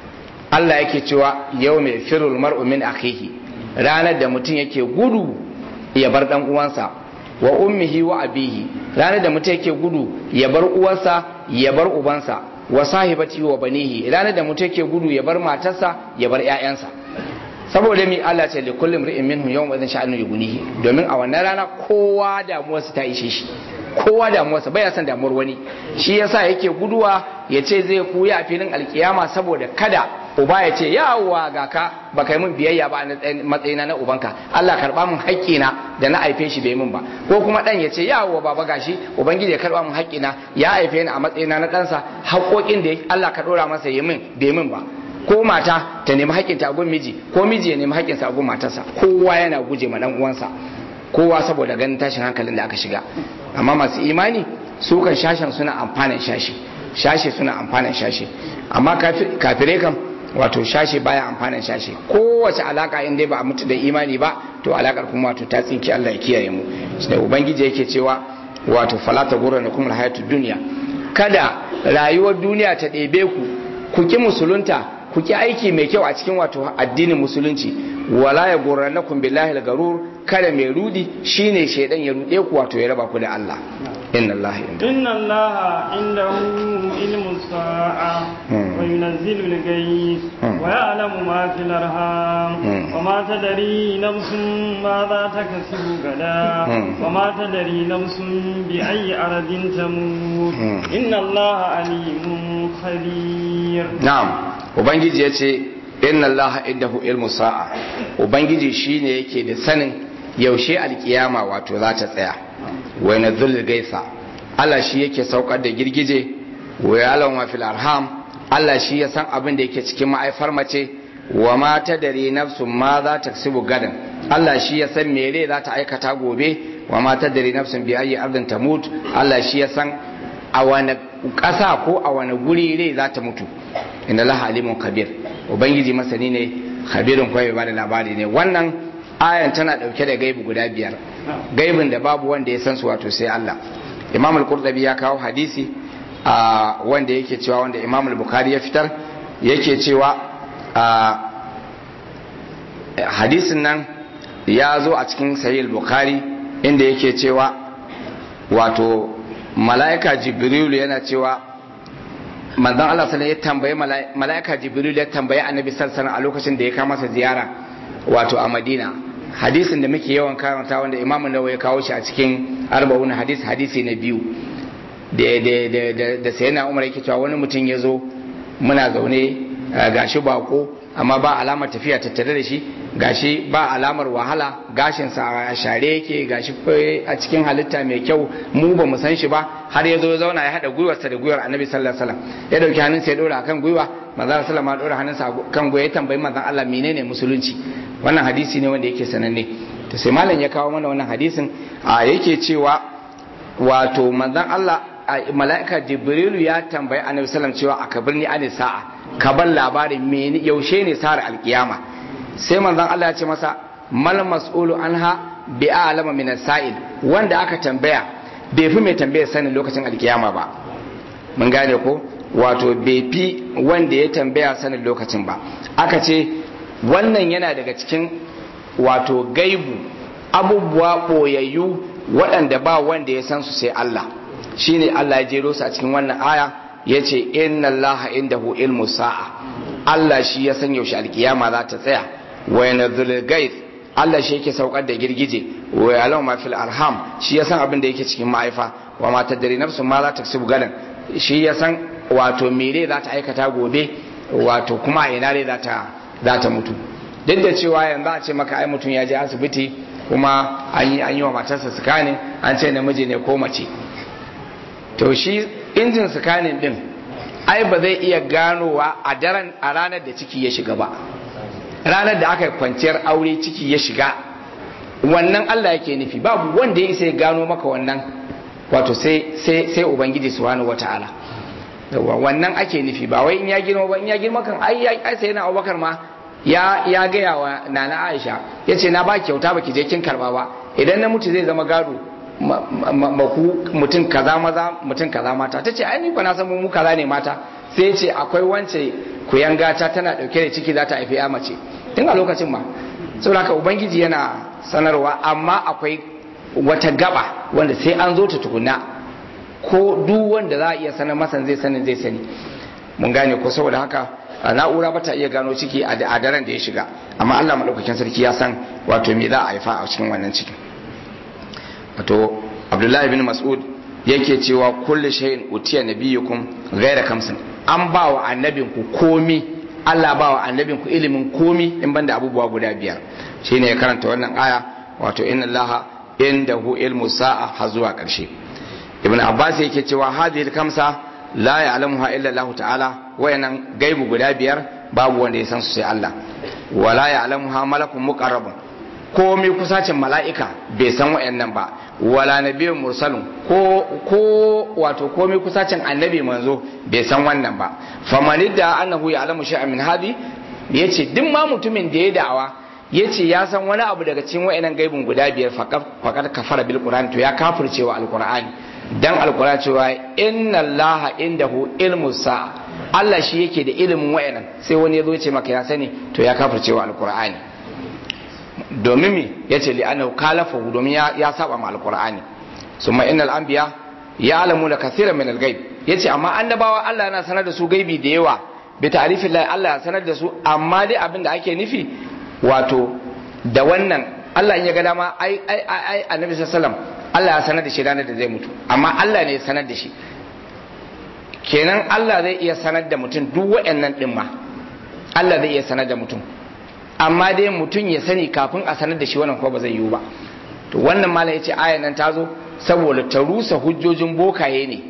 Allah yake cewa yau mai firul mar'u min akhihi ranar da mutum yake gudu ya bar dan uwansa wa ummihi wa abihi ranar da mutum yake gudu ya bar uwarsa ya bar ubansa wa sahibati wa banihi ranar da mutum yake gudu ya bar matarsa ya bar ƴaƴansa saboda mi Allah ce li kulli imri'in minhum yawma idhin sha'anu yughnihi domin a wannan rana kowa damuwarsa ta ishe shi kowa damuwarsa baya son damuwar wani shi yasa yake guduwa ya ce zai kuya a filin alkiyama saboda kada uba ya ce yawa ga ka ba kai min biyayya ba a matsayina na ubanka Allah karba min haƙƙina da na haife shi bai min ba ko kuma dan ya ce yawa baba gashi ubangiji ya karba min haƙƙina ya haife ni a matsayina na ɗansa haƙoƙin da Allah ka ɗora masa yi min bai min ba ko mata ta nemi haƙƙinta a gun miji ko miji ya nemi haƙƙinsa a gun matarsa kowa yana guje ma dan uwansa kowa saboda ganin tashin hankalin da aka shiga amma masu imani su kan shashen suna amfanin shashi shashi suna amfanin shashi amma kafirai kan wato shashi baya amfanin shashi kowace alaka in dai ba a mutu da imani ba to alakar kuma wato ta tsinki Allah ya kiyaye mu da ubangiji yake cewa wato falata gurra na kuma hayatu duniya kada rayuwar duniya ta ɗebe ku ku ki musulunta ku ki aiki mai kyau a cikin wato addinin musulunci wala ya gurrannakum billahi al-garur kada mai rudi shine shaidan ya rude ku wato ya raba ku da Allah inna Allah inda inna Allah indahu ilmu sa'a wa yunazzilu al-ghayth wa ya'lamu ma fil arham wa ma tadri nafsun ma za takasibu gada wa ma tadri nafsun bi ayyi ardin tamut inna Allah alimun khabir na'am ubangiji yace inna Allah indahu ilmu sa'a ubangiji shine yake da sanin yaushe alkiyama wato za ta tsaya wa yanzul gaisa Allah shi yake saukar da girgije wa yalan wa fil arham Allah shi ya san abin da yake cikin ma'aifar mace wa ma tadri nafsun ma za ta kasibu gadan Allah shi ya san mere za ta aikata gobe wa ma tadri nafsun bi ayi ardin tamut Allah shi ya san a wani ƙasa ko a wani guri rai za ta mutu inna laha alimun kabir ubangiji masani ne khabirin kawai ba da labari ne wannan ayan tana dauke da gaibu guda biyar gaibin da babu wanda ya san su wato sai Allah imam al-qurtubi ya kawo hadisi a wanda yake cewa wanda imam al-bukhari ya fitar yake cewa a hadisin nan ya zo a cikin sahih al-bukhari inda yake cewa wato mala'ika jibril yana cewa manzon Allah sallallahu ya tambaye mala'ika jibril ya tambaye annabi sallallahu alaihi a lokacin da ya kama masa ziyara wato a madina hadisin da muke yawan karanta wanda imamu nawa ya kawo shi a cikin arba'un hadis hadisi na biyu da sayyidina umar yake cewa wani mutum ya zo muna zaune gashi bako amma ba alamar tafiya tattare da shi gashi ba alamar wahala gashinsa a share yake gashi a cikin halitta mai kyau mu ba mu san shi ba har ya zo ya zauna ya haɗa gwiwarsa da gwiwar annabi sallallahu alaihi wasallam ya dauki hannunsa ya dora akan gwiwa manzon sallallahu alaihi dora hannunsa kan gwiwa ya tambayi manzon Allah menene musulunci wannan hadisi ne wanda yake sananne to sai malam ya kawo mana wannan hadisin a yake cewa wato manzon Allah mala'ika jibrilu ya tambayi annabi sallallahu cewa a kabirni an sa'a ka bar labarin me yaushe ne sa'ar alkiyama sai manzon Allah ya ce masa mal mas'ulu anha bi a'lama min sa'il wanda aka tambaya bai fi mai tambaya sanin lokacin alkiyama ba mun gane ko wato bai fi wanda ya tambaya sanin lokacin ba aka ce wannan yana daga cikin wato gaibu abubuwa ɓoyayyu waɗanda ba wanda ya san su sai Allah shine Allah ya jero su a cikin wannan aya ya ce inna Allah indahu ilmu sa'a Allah shi ya san yaushe alkiyama za ta tsaya wa yanzul gaith Allah shi yake saukar da girgije wa yalau ma fil arham shi ya san abin da yake cikin ma'aifa wa ma tadri nafsun ma za ta kasibu gadan shi ya san wato mere za ta aikata gobe wato kuma a ina ne za ta za ta mutu duk da cewa yanzu a ce maka ai mutum ya je asibiti kuma an yi an yi wa matarsa sikanin an ce namiji ne ko mace to shi injin sikanin din ai ba zai iya ganowa a daren a ranar da ciki ya shiga ba ranar da aka kwanciyar aure ciki ya shiga wannan Allah yake nufi babu wanda ya isa ya gano maka wannan wato sai sai sai ubangiji subhanahu wataala yawa wannan ake nufi ba wai in ya girma ba in ya girma kan ai ai sai na Abubakar ma ya ya gaya wa nana Aisha yace na ba kyauta baki je kin karba ba idan na mutu zai zama gado maku mutum kaza maza mutum kaza mata tace ai ni ba na san mu kaza ne mata sai ce akwai wance kuyangata tana dauke da ciki za ta haifi ya mace tun a lokacin ma saboda haka ubangiji yana sanarwa amma akwai wata gaba wanda sai an zo ta tukuna ko duk wanda za a iya sanar masa zai sanin zai sani mun gane ko saboda haka na'ura ba ta iya gano ciki a daren da ya shiga amma Allah madaukakin sarki ya san wato me za a haifa a cikin wannan cikin wato Abdullahi bin Mas'ud yake cewa kullu shay'in utiya nabiyyukum ghayra kamsin an ba wa annabinku komi Allah ba wa annabinku ilimin komi in banda abubuwa guda biyar shine ya karanta wannan aya wato inna allaha indahu ilmu sa'a har zuwa ƙarshe ibn abbas yake cewa hadhihi kamsa la ya'lamuha illa allah ta'ala wayannan gaibu guda biyar babu wanda ya san su sai Allah wala ya'lamuha malakun muqarrabun komai kusacin mala'ika bai san wayannan ba wala nabiyyun mursalun ko ko wato komai kusacin annabi manzo bai san wannan ba famanidda annahu ya'lamu shay'an min hadi yace duk ma mutumin da ya da'awa yace ya san wani abu daga cikin wayannan gaibun guda biyar faqad kafara bil qur'an to ya kafircewa alqur'ani dan alqur'an cewa inna allaha indahu ilmu sa'a Allah shi yake da ilimin wayannan sai wani ya zo ce maka ya sani to ya kafircewa alqur'ani domin me yace li annahu kalafahu domin ya, ya saba ma alqur'ani summa innal anbiya ya'lamuna kaseeran min al-ghaib yace amma annabawa Allah yana sanar da su gaibi da yawa bi ta'rifin Allah ya sanar da su amma dai abin da ake nufi wato da wannan Allah in ya ga dama ai ai ai annabi sallallahu Allah ya sanar da shi ranar da zai mutu amma Allah ne ya sanar da shi kenan Allah zai iya sanar da mutum duk waɗannan din ma Allah zai iya sanar da mutum amma dai mutum ya sani kafin a sanar da shi wannan ko ba zai yiwu ba to wannan malam yace ayan nan ta zo saboda ta rusa hujjojin bokaye ne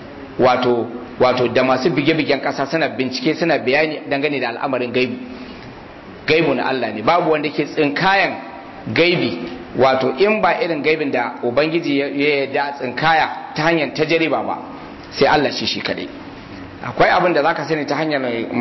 wato wato da masu bige-bigen kasa suna bincike suna bayani dangane da al'amarin gaibi gaibu na Allah ne babu wanda ke tsinkayan gaibi wato in ba irin gaibin da ubangiji ya yarda tsinkaya ta hanyar tajriba ba sai Allah shi shi kadai akwai abin da zaka sani ta hanyar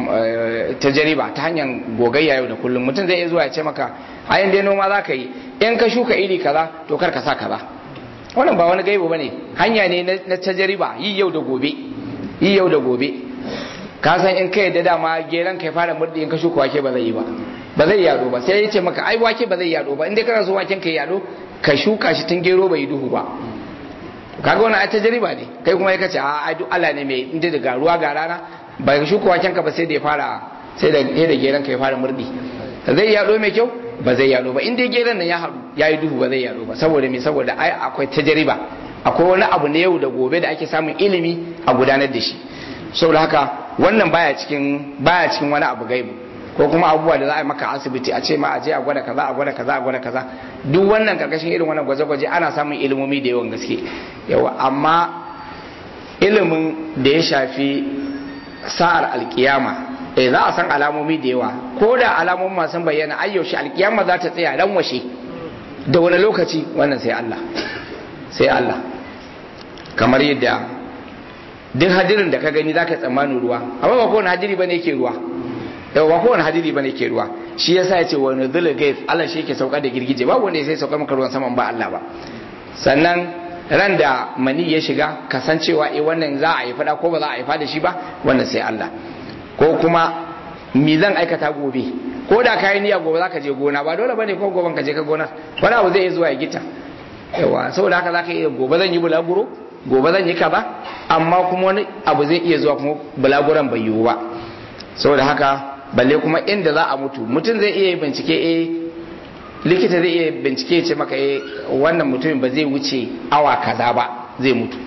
tajriba ta hanyar gogayya yau da kullum mutum zai iya zuwa ya ce maka ayin dai noma zaka yi in ka shuka iri kaza to kar ka sa kaza wannan ba wani gaibu bane hanya ne na tajriba yi yau da gobe yi yau da gobe ka san in ka yadda dama geran kai fara murdi in ka shuka wake ba zai yi ba ba zai yado ba sai ya ce maka ai wake ba zai yado ba in dai kana so waken ka yado ka shuka shi tun gero bai yi duhu ba kaga wannan ai tajriba ne kai kuma ya kace a ai duk Allah ne mai inda da ruwa ga rana ba ka shuka waken ka ba sai da ya fara sai da sai da geran ka ya fara murdi zai yado mai kyau ba zai yado ba in dai geran nan ya haɗu ya yi duhu ba zai yado ba saboda me saboda ai akwai tajriba akwai wani abu na yau da gobe da ake samun ilimi a gudanar da shi saboda haka wannan baya cikin baya cikin wani abu gaibu ko kuma abubuwa da za a yi maka asibiti a ce ma a je a gwada kaza a gwada kaza a gwada kaza duk wannan karkashin irin wannan gwaje-gwaje ana samun ilimomi da yawan gaske yawa amma ilimin da ya shafi sa'ar alkiyama eh za a san alamomi da yawa ko da alamomin masu bayyana ayyaushe alkiyama za ta tsaya ran washe da wani lokaci wannan sai Allah sai Allah kamar yadda duk hadirin da ka gani za ka tsammanin ruwa amma ba kowane hadiri ba ne ke ruwa yau ba kowane hadiri ba ne ke ruwa shi ya sa ya ce wani zula gaif Allah shi yake sauka da girgije ba wanda ya sai sauka maka ruwan saman ba Allah ba sannan ran da mani ya shiga kasancewa eh wannan za a yi fada ko ba za a yi fada shi ba wannan sai Allah ko kuma mi zan aikata gobe ko da kayan niyya gobe za ka je gona ba dole bane ko goben ka je ka gona wani abu zai iya zuwa ya gita yawa saboda haka za ka iya gobe zan yi bulaguro gobe zan yi kaza amma kuma wani abu zai iya zuwa kuma bulaguran bai yiwu ba saboda haka balle kuma inda za a mutu mutum zai iya bincike eh likita zai iya bincike ce maka eh wannan mutumin ba zai wuce awa kaza ba zai mutu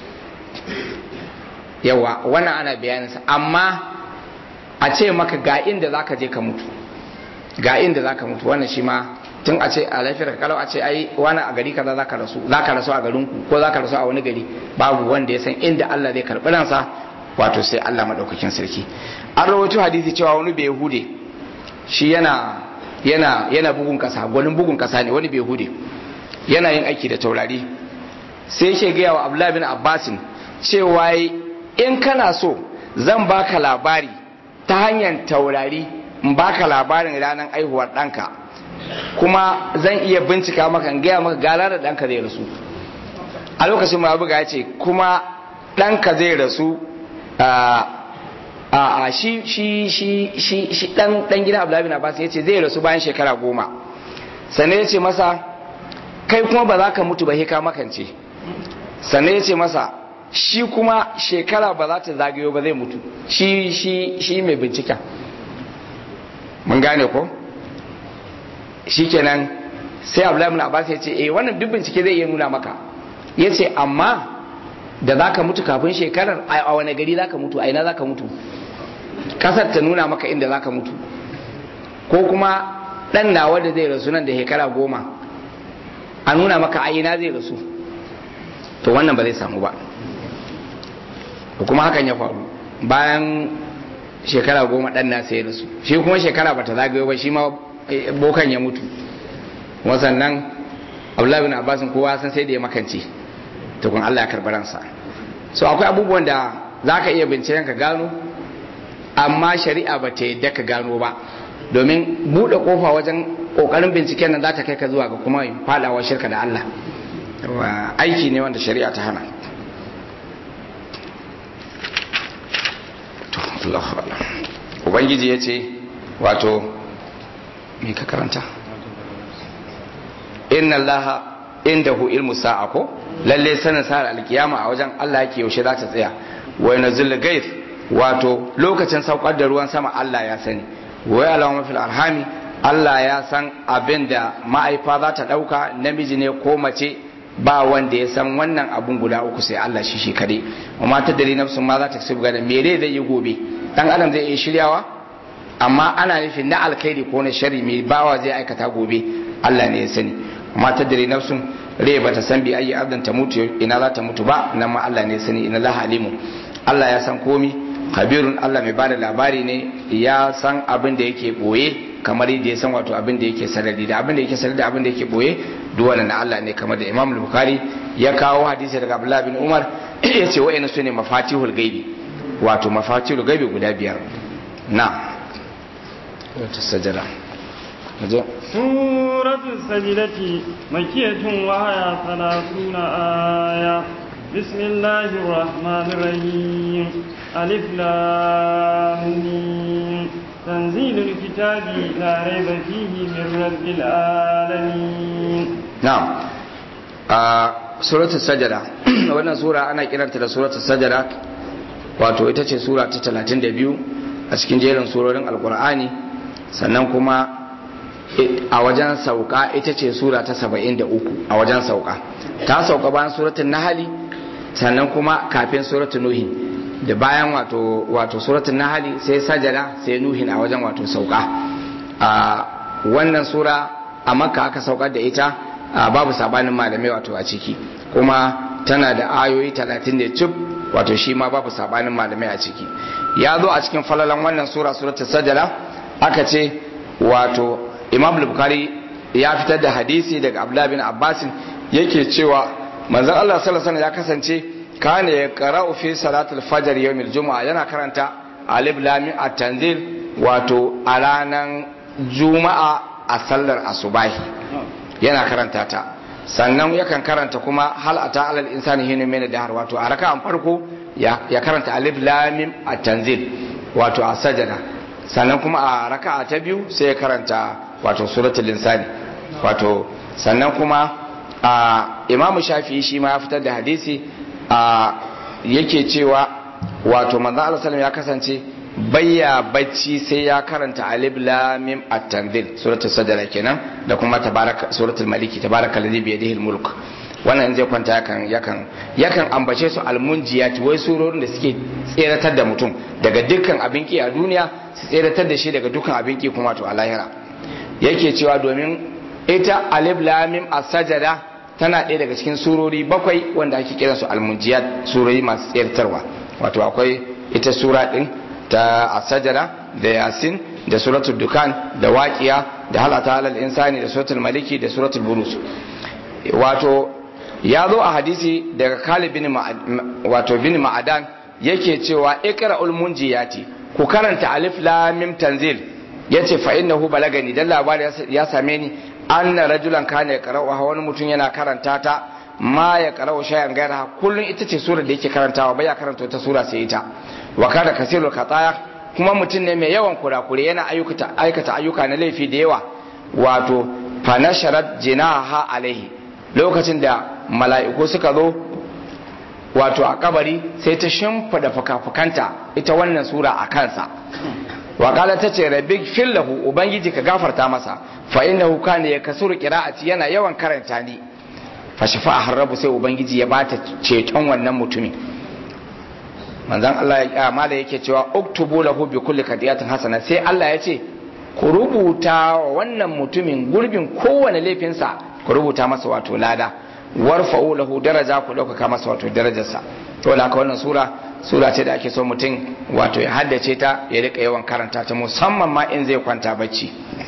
yawa wannan ana bayaninsa amma a ce maka ga inda za ka je ka mutu ga inda za ka mutu wannan shi ma tun a ce a lafiyar kalau a ce ai wani a gari kaza zaka rasu zaka rasu a garin ku ko zaka rasu a wani gari babu wanda ya san inda Allah zai karbi ransa wato sai Allah madaukakin sarki an rawaito hadisi cewa wani bai hude shi yana yana yana bugun kasa gwanin bugun kasa ne wani bai hude yana yin aiki da taurari sai yake gaya wa Abdullah bin Abbasin cewa in kana so zan baka labari ta hanyar taurari in baka labarin ranar aihuwar ɗanka kuma zan iya bincika maka in gaya maka gara da ɗanka zai rasu a lokacin ma buga ya ce kuma ɗanka zai rasu a a shi shi shi shi shi dan dan gidan Abdullahi bin Abbas yace zai rasu bayan shekara goma sannan yace masa kai kuma ba za ka mutu ba ka makance sannan yace masa shi kuma shekara ba za ta zagayo ba zai mutu shi shi shi mai binciken mun gane ko shikenan sai Abdullahi bin Abbas yace eh wannan duk bincike zai iya nuna maka yace amma da za ka mutu kafin shekarar a wane gari za ka mutu a ina za ka mutu kasar ta nuna maka inda za ka mutu ko kuma ɗan nawa da zai rasu nan da shekara goma a nuna maka a ina zai rasu to wannan ba zai samu ba da kuma hakan ya faru bayan shekara goma ɗan na sai rasu shi kuma shekara ba ta zagayo ba shi ma bokan ya mutu wasannan abdullahi bin abbasin kowa san sai da ya makance tukun Allah ya karɓi ransa so akwai abubuwan da za ka iya binciken ka gano amma shari'a ba ta yadda ka gano ba domin buɗe ƙofa wajen ƙoƙarin binciken nan za ta kai ka zuwa ga kuma faɗawa shirka da Allah aiki ne wanda shari'a ta hana ubangiji ya ce wato me ka karanta inna allaha indahu ilmu sa'a ko lalle sanin sa'ar alkiyama a wajen Allah yake yaushe za ta tsaya wa yanzul gaif wato lokacin saukar da ruwan sama Allah ya sani wa alama fil arhami Allah ya san abin da ma'aifa za ta dauka namiji ne ko mace ba wanda ya san wannan abun guda uku sai Allah shi shi kade amma ta dare nafsun ma za ta kasu gada me dai zai yi gobe dan adam zai iya shiryawa amma ana nufin na alkhairi ko na shari mai bawa zai aikata gobe Allah ne ya sani amma ta dare nafsun rai ba ta san bi ayi abdan ta mutu ina za ta mutu ba nan ma Allah ne ya sani ina Allah alimu Allah ya san komi kabirun Allah mai bada labari ne ya san abin da yake boye kamar yadda ya san wato abin da yake sarari da abin da yake sarari da abin da yake boye duk wannan na Allah ne kamar da Imam Bukhari ya kawo hadisi daga Abdullah bin Umar ya ce wa'ina su ne mafatihul gaibi wato mafatihul gaibi guda biyar na wata sajada سورة السجدة مكية وهي ثلاثون آية بسم الله الرحمن الرحيم ألف لام تنزيل الكتاب لا ريب فيه من رب العالمين نعم آه سورة السجدة wannan sura ana kiranta da suratul sajada wato ita ce sura ta 32 a cikin jerin surorin alkur'ani sannan kuma a wajen sauka ita ce sura ta 73 a wajen sauka ta sauka bayan suratul nahali sannan kuma kafin suratul nuhin da bayan wato wato suratul nahali sai sajada sai nuhin a wajen wato sauka a wannan sura a makka aka saukar da ita babu sabanin malamai wato a ciki kuma tana da ayoyi 30 da cif wato shi ma babu sabanin malamai a ciki ya zo a cikin falalan wannan sura suratul sajada aka ce wato imam bukhari ya fitar da hadisi daga abdullah bin abbas yake cewa manzon Allah sallallahu alaihi ya kasance kana ya qara'u fi salatul fajr yawmil jumu'a yana karanta alif lam at-tanzil wato a ranan juma'a a sallar asubahi yana karanta ta sannan yakan karanta kuma hal ata alal insani hinu min dahar wato a raka'an farko ya karanta alif lam at-tanzil wato a sajada sannan kuma a raka'a ta biyu sai ya karanta wato suratul insani wato sannan kuma a imamu shafi'i shi ma ya fitar da hadisi a yake cewa wato manzo Allah sallallahu ya kasance bayya bacci sai ya karanta alif lam mim at-tanzil suratul sajda kenan da kuma tabaraka suratul maliki tabarakal ladhi bi yadihi al-mulk wannan in zai kwanta yakan yakan yakan ambace su almunjiyat wai surorin da suke tseratar da mutum daga dukkan abin ki a duniya su tseratar da shi daga dukkan abin ki kuma to a lahira yake cewa domin ita alif lam mim as-sajda tana ɗaya daga cikin surori bakwai wanda ake kiran su almunjiyat surori masu tseratarwa wato akwai ita sura din ta as-sajda da yasin da suratul dukan da waqiya da halata alal insani da suratul maliki da suratul burus wato ya zo a hadisi daga Khalid bin wato bin Ma'adan yake cewa iqra'ul munjiyati ku karanta alif lam mim tanzil yace fa innahu balagani dan labari ya same ni anna rajulan kana yaqra'u wani mutum yana karanta ta ma ya qara'u shay'an gaira kullun ita ce surar da yake karantawa bai ya karanta ta sura sai ita wa kada kasirul khataya kuma mutum ne mai yawan kurakure yana aikata ayyuka na laifi da yawa wato fanasharat jinaha alaihi lokacin da mala'iku suka zo wato a kabari sai ta shimfida fuka-fukanta ita wannan sura a kansa waƙala ta ce rabbi fillahu ubangiji ka gafarta masa fa innahu kana ya kasuru qira'ati yana yawan karanta ni fa shafa'a rabu sai ubangiji ya bata ceton wannan mutumin manzon Allah ya mala yake cewa uktubu lahu bi kulli kadiyatin hasana sai Allah ya ce ku rubuta wa wannan mutumin gurbin kowane laifinsa ku rubuta masa wato lada warfa'u lahu daraja ku ɗaukaka masa wato darajarsa to da wannan sura sura ce da ake so mutum wato ya haddace ta ya rika yawan karanta ta musamman ma in zai kwanta bacci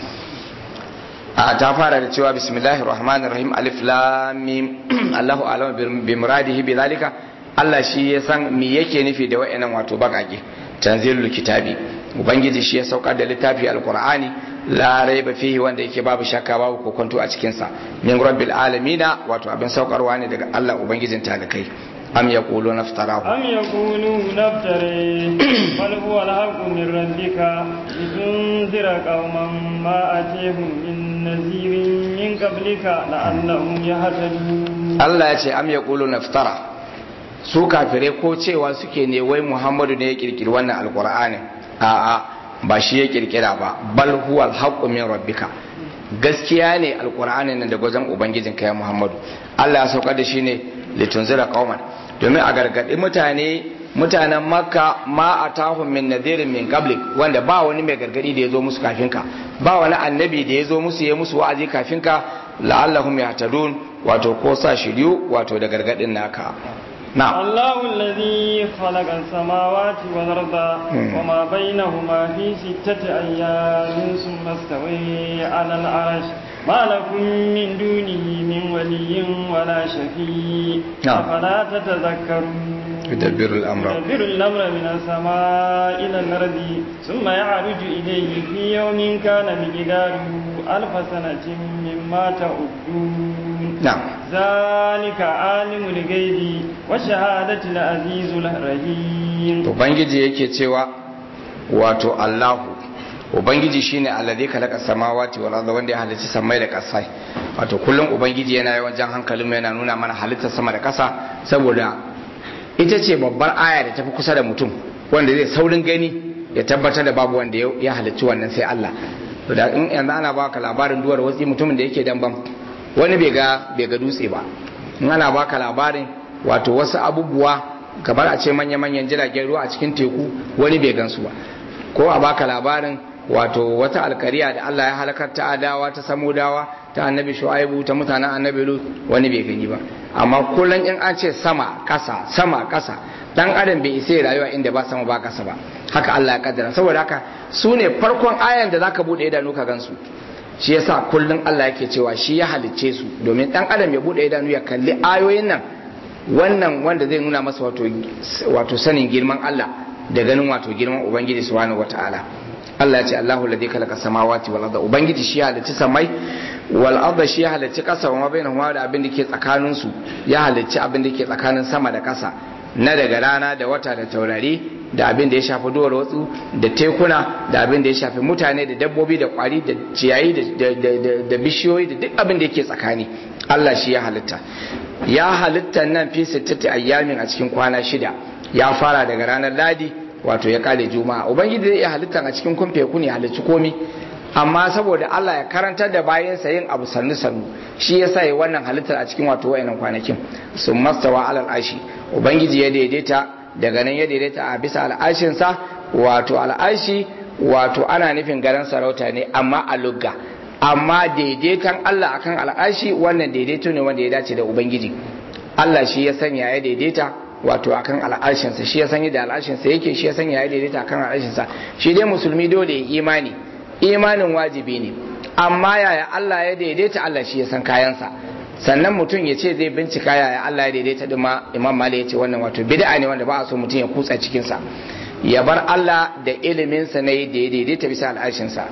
a ta fara da cewa bismillahir rahmanir rahim alif lam mim Allahu a'lam bi muradihi bi zalika Allah shi ya san me yake nufi da wa'annan wato bakake tanzilul kitabi ubangiji shi ya saukar da littafi alqur'ani la raiba fihi wanda yake babu shakka babu kokonto a cikin sa min rabbil alamina wato abin saukarwa ne daga Allah ubangijin talakai am yaquluna iftarahu am yaquluna iftari bal huwa al-haqqu min rabbika litunzira qauman ma atihum min nazirin min qablika la'annahum yahtadun Allah ya ce am yaquluna iftara su kafire ko cewa suke ne wai Muhammadu ne ya kirkiri wannan alqur'ani a'a ba shi ya kirkira ba bal huwa al min rabbika gaskiya ne alqur'ani nan da gwazon ubangijin kai Muhammadu Allah ya saukar da shi ne litunzira qauman domin a gargadi mutane mutanen makka ma atahum min nadhirin min qablik wanda ba wani mai gargadi da ya zo musu kafin ka ba wani annabi da ya zo musu ya musu wa'azi kafin ka la'allahum yahtadun wato ko sa shiryu wato da gargadin naka نعم الله الذي خلق السماوات والأرض وما بينهما في ستة أيام ثم استوي على العرش ما لكم من دونه من ولي ولا شفيع نعم. أفلا تتذكرون يدبر الأمر يدبر الأمر من السماء إلى الأرض ثم يعرج إليه في يوم كان مقداره ألف سنة مما تعدون نعم ذلك عالم الغيب والشهادة العزيز الرحيم ubangiji yake cewa wato Allahu ubangiji shine alladhi khalaqa samawati wal arda wanda ya halicci samai da kasai wato kullum ubangiji yana yawan jan hankalin mu yana nuna mana halittar sama da kasa saboda ita ce babbar aya da tafi kusa da mutum wanda zai saurin gani ya tabbatar da babu wanda ya halicci wannan sai Allah to da in yanzu ana baka labarin duwar wasu mutumin da yake damban wani bai ga bai ga dutse ba in ana baka labarin wato wasu abubuwa kamar a ce manya-manyan jiragen ruwa a cikin teku wani bai gansu ba ko a baka labarin wato wata alkariya da Allah ya halakar ta adawa ta samudawa ta annabi shu'aibu ta mutanen annabi lut wani bai gani ba amma kullum in an ce sama kasa sama kasa dan adam bai isa rayuwa inda ba sama ba kasa ba haka Allah ya kaddara saboda haka su ne farkon ayan da zaka bude idanu ka gansu shi yasa kullum Allah yake cewa shi ya halicce su domin dan adam ya bude idanu ya kalli ayoyin nan wannan wanda zai nuna masa wato wato sanin girman Allah da ganin wato girman ubangiji subhanahu wataala Allah ya ce Allahu ladhi khalaqa samawati wal arda ubangiji shi ya halicci samai wal arda shi ya halicci kasa wa ma bainahuma da abin da ke tsakanin su ya halicci abin da ke tsakanin sama da kasa na daga rana da wata da taurari da abin da ya shafi duwar watsu da tekuna da abin da ya shafi mutane da dabbobi da kwari da ciyayi da bishiyoyi da duk abin da yake tsakani Allah shi ya halitta ya halitta nan fi sittati ayyamin a cikin kwana shida ya fara daga ranar ladi wato ya kare juma'a ubangiji zai iya halittan a cikin kumfe ku ne halicci komi amma saboda Allah ya karantar da bayansa yin abu sannu sannu shi yasa ya wannan halittar a cikin wato wayannan kwanakin sun mastawa alal ashi ubangiji ya daidaita daga nan ya daidaita a bisa al'ashinsa wato al'ashi wato ana nufin garin sarauta ne amma a lugga amma daidaitan Allah akan al'ashi wannan daidaito ne wanda ya dace da ubangiji Allah shi ya sanya ya daidaita wato akan al'ashinsa shi ya sanya da al'ashinsa yake shi ya sanya ya daidaita akan al'ashinsa shi dai musulmi dole ya imani imanin wajibi ne amma yaya Allah ya daidaita Allah shi ya san kayansa sannan mutum ya ce zai bincika yaya Allah ya daidaita din ma Imam Malik ya ce wannan wato bid'a ne wanda ba a so mutum ya kutsa cikin sa ya bar Allah da ilimin sa ne da ya daidaita bisa al'arshin sa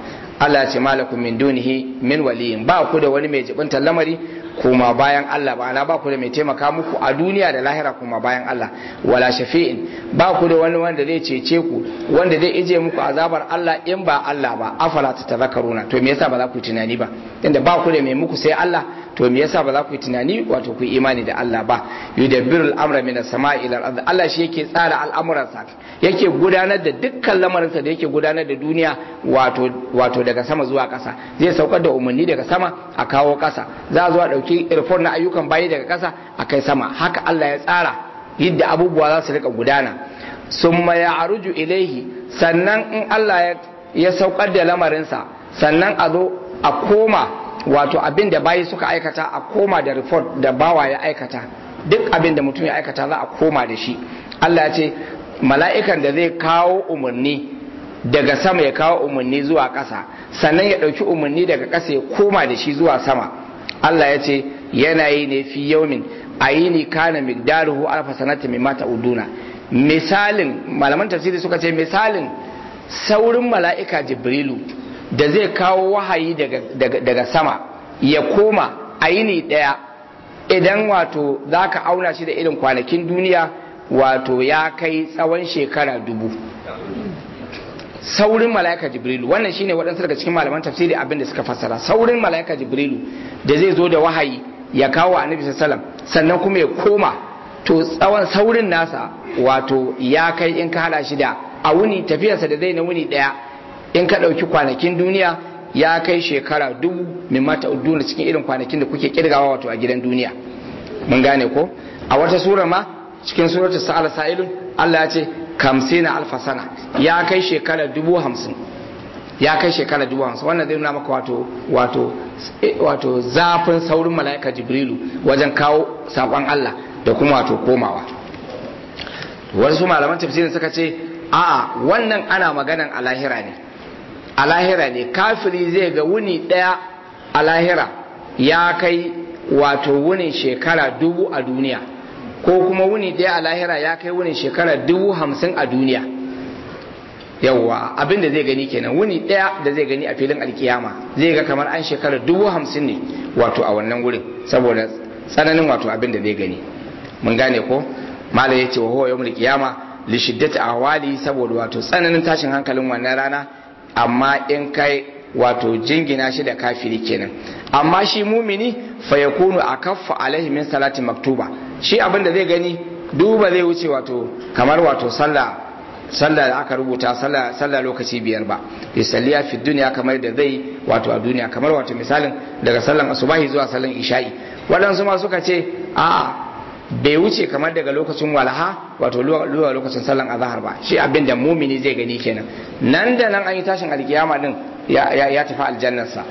Allah ce malakum min dunihi min waliyin ba ku da wani mai jibinta lamari kuma bayan Allah ba na ba ku da mai taimaka muku a duniya da lahira kuma bayan Allah wala shafi'in ba ku da wani wanda zai cece ku wanda zai ije muku azabar Allah in ba Allah ba afala ta tazakkaruna to me yasa ba za ku tunani ba inda ba ku da mai muku sai Allah to me yasa ba za ku tunani wato ku imani da Allah ba yudabbiru al-amra min as-sama'i ila al-ard Allah shi yake tsara al'amuransa yake gudanar da dukkan lamarinsa da yake gudanar da duniya wato wato daga sama zuwa ƙasa zai saukar da umarni daga sama a kawo ƙasa za a zo a ɗauki irfon na ayyukan bayi daga ƙasa a kai sama haka Allah ya tsara yadda abubuwa za su rika gudana summa ya aruju ilaihi sannan in Allah ya saukar da lamarinsa sannan a zo a koma wato abin da bayi suka aikata a koma da report da bawa ya aikata duk abin da mutum ya aikata za a koma da shi Allah ya ce mala'ikan da zai kawo umarni daga sama ya kawo umarni zuwa ƙasa sannan ya ɗauki umarni daga ƙasa ya koma da shi zuwa sama Allah ya ce yana yi ne fi yaumin a yi ni kana migdaruhu alfa sanata mai mata uduna misalin malaman tafsiri suka ce misalin saurin mala'ika jibrilu da zai kawo wahayi daga sama ya koma a yi ni ɗaya idan wato za ka auna shi da irin kwanakin duniya wato ya kai tsawon shekara dubu saurin mala'ika jibrilu wannan shine waɗansu daga cikin malaman tafsiri abin da suka fassara saurin mala'ika jibrilu da zai zo da wahayi ya kawo annabi sallam sannan kuma ya koma to tsawon saurin nasa wato ya kai in ka hada shi da a wuni tafiyarsa da zai na wuni ɗaya in ka ɗauki kwanakin duniya ya kai shekara dubu min mata uduna cikin irin kwanakin da kuke kirgawa wato a gidan duniya mun gane ko a wata sura ma cikin suratu sa'al sa'ilun Allah ya ce kamsina alfa sana ya kai shekara dubu hamsin ya kai shekara dubu hamsin wannan zai nuna maka wato wato wato zafin saurin mala'ika jibrilu wajen kawo saƙon Allah da kuma wato komawa wasu malaman tafsirin suka ce a'a wannan ana maganan a lahira ne a lahira ne kafiri zai ga wuni ɗaya a lahira ya kai wato wunin shekara dubu a duniya ko kuma wuni ɗaya a lahira ya kai wunin shekara dubu hamsin a duniya yawwa abin da zai gani kenan wuni ɗaya da zai gani a filin alkiyama zai ga kamar an shekara dubu hamsin ne wato a wannan wurin saboda tsananin wato abin da zai gani mun gane ko malam ya ce wa huwa yawmul qiyama li shiddati ahwali saboda wato tsananin tashin hankalin wannan rana amma in kai wato jingina shi da kafiri kenan amma shi mumini fa yakunu akaffa alaihi min salati maktuba shi abin da zai gani duba zai wuce wato kamar wato sallah sallah da aka rubuta sallah sallah lokaci biyar ba yusalliya fi duniya kamar da zai wato a duniya kamar wato misalin daga sallan asubahi zuwa sallan isha'i waɗansu ma suka ce a bai wuce kamar daga lokacin walaha wato zuwa lokacin sallan azahar ba shi abin da mumini zai gani kenan nan da nan an yi tashin alkiyama din ya tafi aljannarsa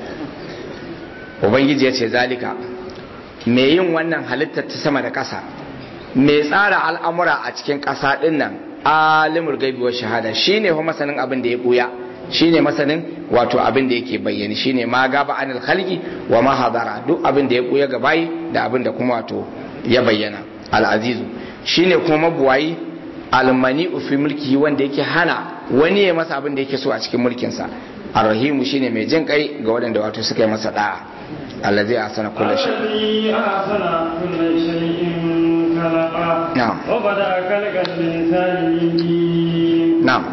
ubangiji ya ce zalika mai yin wannan halittar ta sama da ƙasa mai tsara al'amura a cikin ƙasa ɗin nan alimul gaibi wa shahada shine ho masanin abin da ya buya shine masanin wato abin da yake bayyani shine ma gaba anil khalqi wa ma hadara duk abin da ya buya ga bayi da abin da kuma wato ya bayyana al-azizu shine kuma mabuwayi almani fi mulki wanda yake hana wani ya masa abin da yake so a cikin mulkinsa arrahimu shine mai jin kai ga waɗanda wato suka yi masa da'a allazi ahsana kullu shay الذي أحسن كل شيء خلقه نعم. وبدأ خلق الإنسان من طين na'am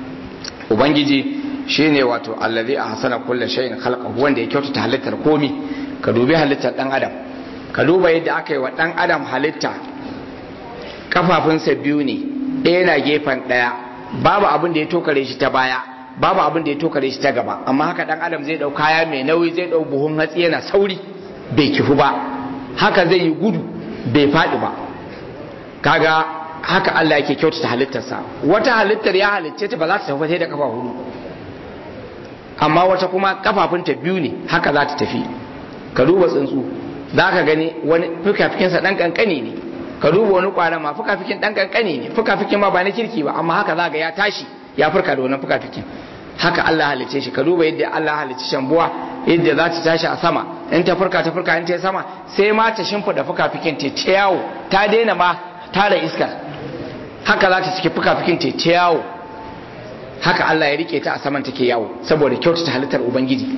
ubangiji shine wato allazi ahsana kullu shay'in khalqahu wanda ya kyautata halittar komi ka dubi halittar dan adam ka duba yadda aka yi wa dan adam halitta kafafunsa biyu ne ɗaya na gefen ɗaya babu abin da ya tokare shi ta baya babu abin da ya tokare shi ta gaba amma haka dan adam zai dau kaya mai nauyi zai dau buhun hatsi yana sauri bai kifu ba haka zai yi gudu bai faɗi ba kaga haka Allah yake kyautata halittarsa wata halittar ya halicce ta ba za ta tafi sai da kafa hudu amma wata kuma kafafunta biyu ne haka za ta tafi ka duba tsuntsu za ka gani wani fukafikinsa dan kankani ne ka duba wani kwaran ma fukafikin dan kankani ne fukafikin ma ba na kirki ba amma haka za ga ya tashi ya furka da wannan fukafikin haka Allah halicce shi ka duba yadda Allah halicce shambuwa yadda za ta tashi a sama in ta furka ta furka in ta yi sama sai ma ta shimfida fukafikin ta ta yawo ta daina ma tara iska haka za ta ciki fukafikin ta ta yawo haka Allah ya rike ta a saman take yawo saboda kyautata halittar ubangiji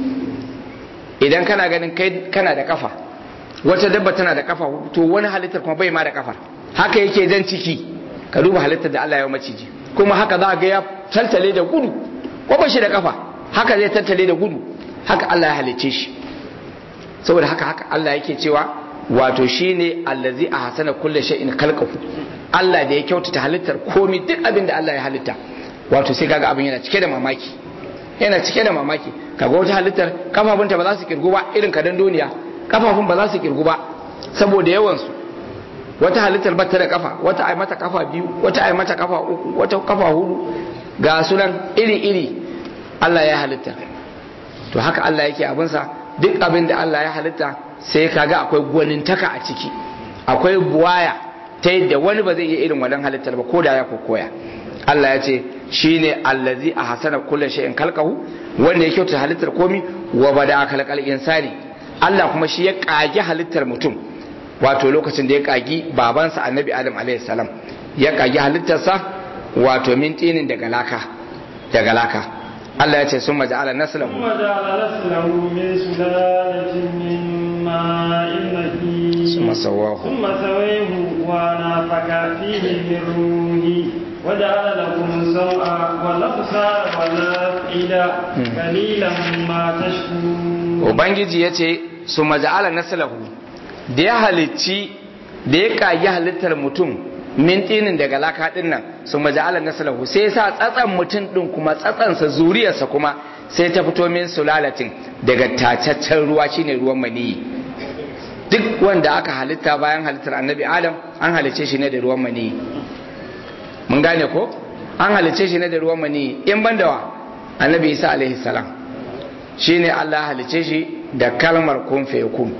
idan kana ganin kai kana da kafa wata dabba tana da kafa to wani halittar kuma bai ma da kafa haka yake jan ciki ka duba halittar da Allah ya maciji kuma haka za ga ya taltale da gudu ko ba shi da kafa haka zai taltale da gudu haka Allah ya halicce shi saboda haka haka Allah yake cewa wato shine allazi ahsana kulli shay'in khalqahu Allah da ya kyautata halittar komai duk abin da Allah ya halitta wato sai kaga abin yana cike da mamaki yana cike da mamaki kaga wata halittar kafafunta ba za su kirgu ba irin kadan duniya kafafun ba za su kirgu ba saboda yawan su wata halittar bata da kafa wata ai mata kafa biyu wata ai mata kafa uku wata kafa hudu ga sunan iri iri Allah ya halitta to haka Allah yake abinsa duk abin da Allah ya halitta sai kaga akwai gwanintaka a ciki akwai buwaya ta yadda wani ba zai iya irin wannan halittar ba ko da ya koya Allah ya ce shine allazi a hasana kulle shay'in kalqahu wanda ya kyauta halittar komi wa bada kalqal insani Allah kuma shi ya kage halittar mutum wato lokacin da ya kagi babansa annabi adam alaihi salam ya kagi halittarsa wato min tinin daga laka daga laka Allah ya ce sun maja'ala naslahu ثم جعل نسله من سلالة من ماء مهين ثم سواه ثم سويه ونفخ فيه من روحه وجعل لكم السمع والأبصار والأفئدة قليلا ما تشكرون ubangiji ya ce su maja'ala naslahu da ya halicci da ya kagi halittar mutum min tinin daga laka din nan su maja'ala naslahu sai ya sa tsatsan mutum din kuma tsatsansa zuriyarsa kuma sai ta fito min sulalatin daga tacaccen ruwa shine ruwan maniyi duk wanda aka halitta bayan halittar annabi adam an halicce shi ne da ruwan maniyi mun gane ko an halicce shi ne da ruwan maniyi in ban da wa annabi isa alaihi salam shine Allah halicce shi da kalmar kun fayakun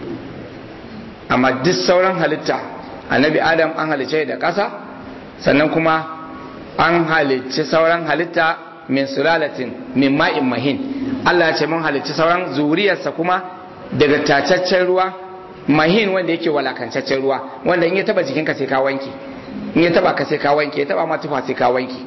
amma duk sauran halitta annabi adam an halicce da ƙasa sannan kuma an halicci sauran halitta min sulalatin min ma'in mahin Allah ya ce mun halicci sauran zuriyarsa kuma daga tacaccen ruwa mahin wanda yake walakancaccen ruwa wanda in ya taba jikinka sai ka wanke in ya taba ka sai ka wanke ya taba ma tufa sai ka wanke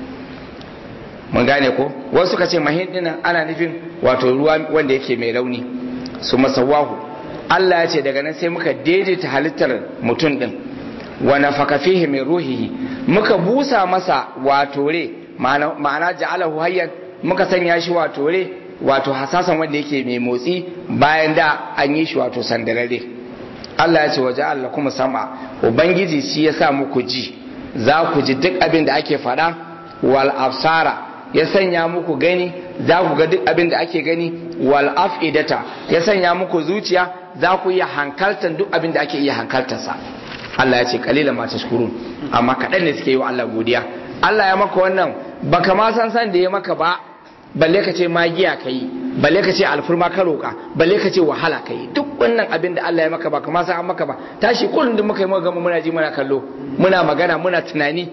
mun gane ko wasu suka ce mahin dinnan ana nufin wato ruwa wanda yake mai rauni su masawahu Allah ya ce daga nan sai muka daidaita halittar mutum din wa nafaka fihi min ruhihi muka busa masa wato re ma'ana ja'alahu hayyan muka sanya shi wato re wato hasasan wanda yake mai motsi bayan da an yi shi wato sandarare Allah ya ce wa ja'al kuma sam'a ubangiji shi ya sa muku ji za ku ji duk abin da ake faɗa wal absara ya sanya muku gani za ku ga duk abin da ake gani wal afidata ya sanya muku zuciya za ku iya hankaltan duk abin da ake iya hankaltarsa Allah ya ce kalilan ma tashkurun amma kaɗan ne suke yi wa Allah godiya Allah ya maka wannan baka ma san san da ya maka ba balle ka ce magiya ka yi balle ka ce alfurma ka roƙa balle ka ce wahala ka yi duk wannan abin da Allah ya maka ba kama san an maka ba tashi kullum da muka yi muka gama muna ji muna kallo muna magana muna tunani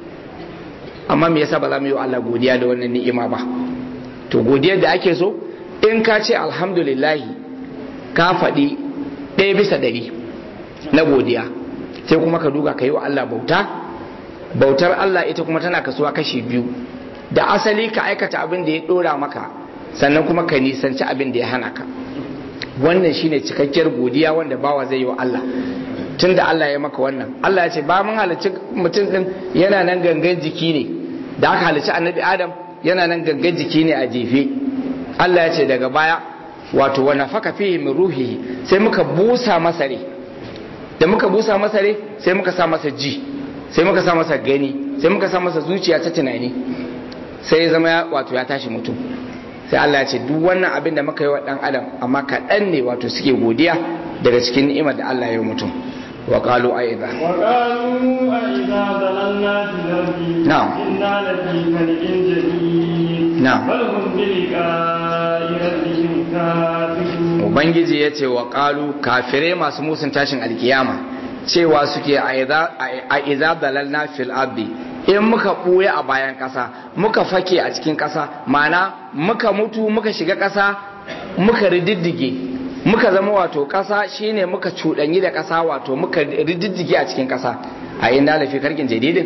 amma me yasa ba za mu yi wa Allah godiya da wannan ni'ima ba to godiyar da ake so in ka ce alhamdulillah ka faɗi ɗaya bisa ɗari na godiya sai kuma ka duga ka yi wa Allah bauta bautar Allah ita kuma tana kasuwa kashi biyu da asali ka aikata abin da ya dora maka sannan kuma ka nisanci abin da ya hana ka wannan shine cikakkiyar godiya wanda bawa zai yi wa Allah tun da Allah ya maka wannan Allah ya ce ba mun halicci mutum din yana nan gangan jiki ne da aka halicci annabi Adam yana nan gangan jiki ne a jefe Allah ya ce daga baya wato wa nafaka fihi min ruhihi sai muka busa masa rai da muka busa masa rai sai muka sa masa ji sai muka sa masa gani sai muka sa masa zuciya ta tunani sai ya zama wato ya tashi mutum sai Allah ya ce duk wannan abin da muka yi wa dan adam amma kaɗan ne wato suke godiya daga cikin ni'imar da Allah ya yi mutum wa qalu aiza wa qalu aiza dalalna fil ardi Na'am. inna lafi khalqin jadid Na'am. bal hum bi liqa'i rabbihim kafirun ubangiji ya ce wa qalu kafirai masu musun tashin alkiyama cewa suke a iza dalalna fil ardi in muka ɓuya a bayan ƙasa muka fake a cikin ƙasa mana muka mutu muka shiga ƙasa muka rididdige muka zama wato ƙasa shine muka cuɗanyi da ƙasa wato muka rididdige a cikin ƙasa a inda lafi karkin jadidin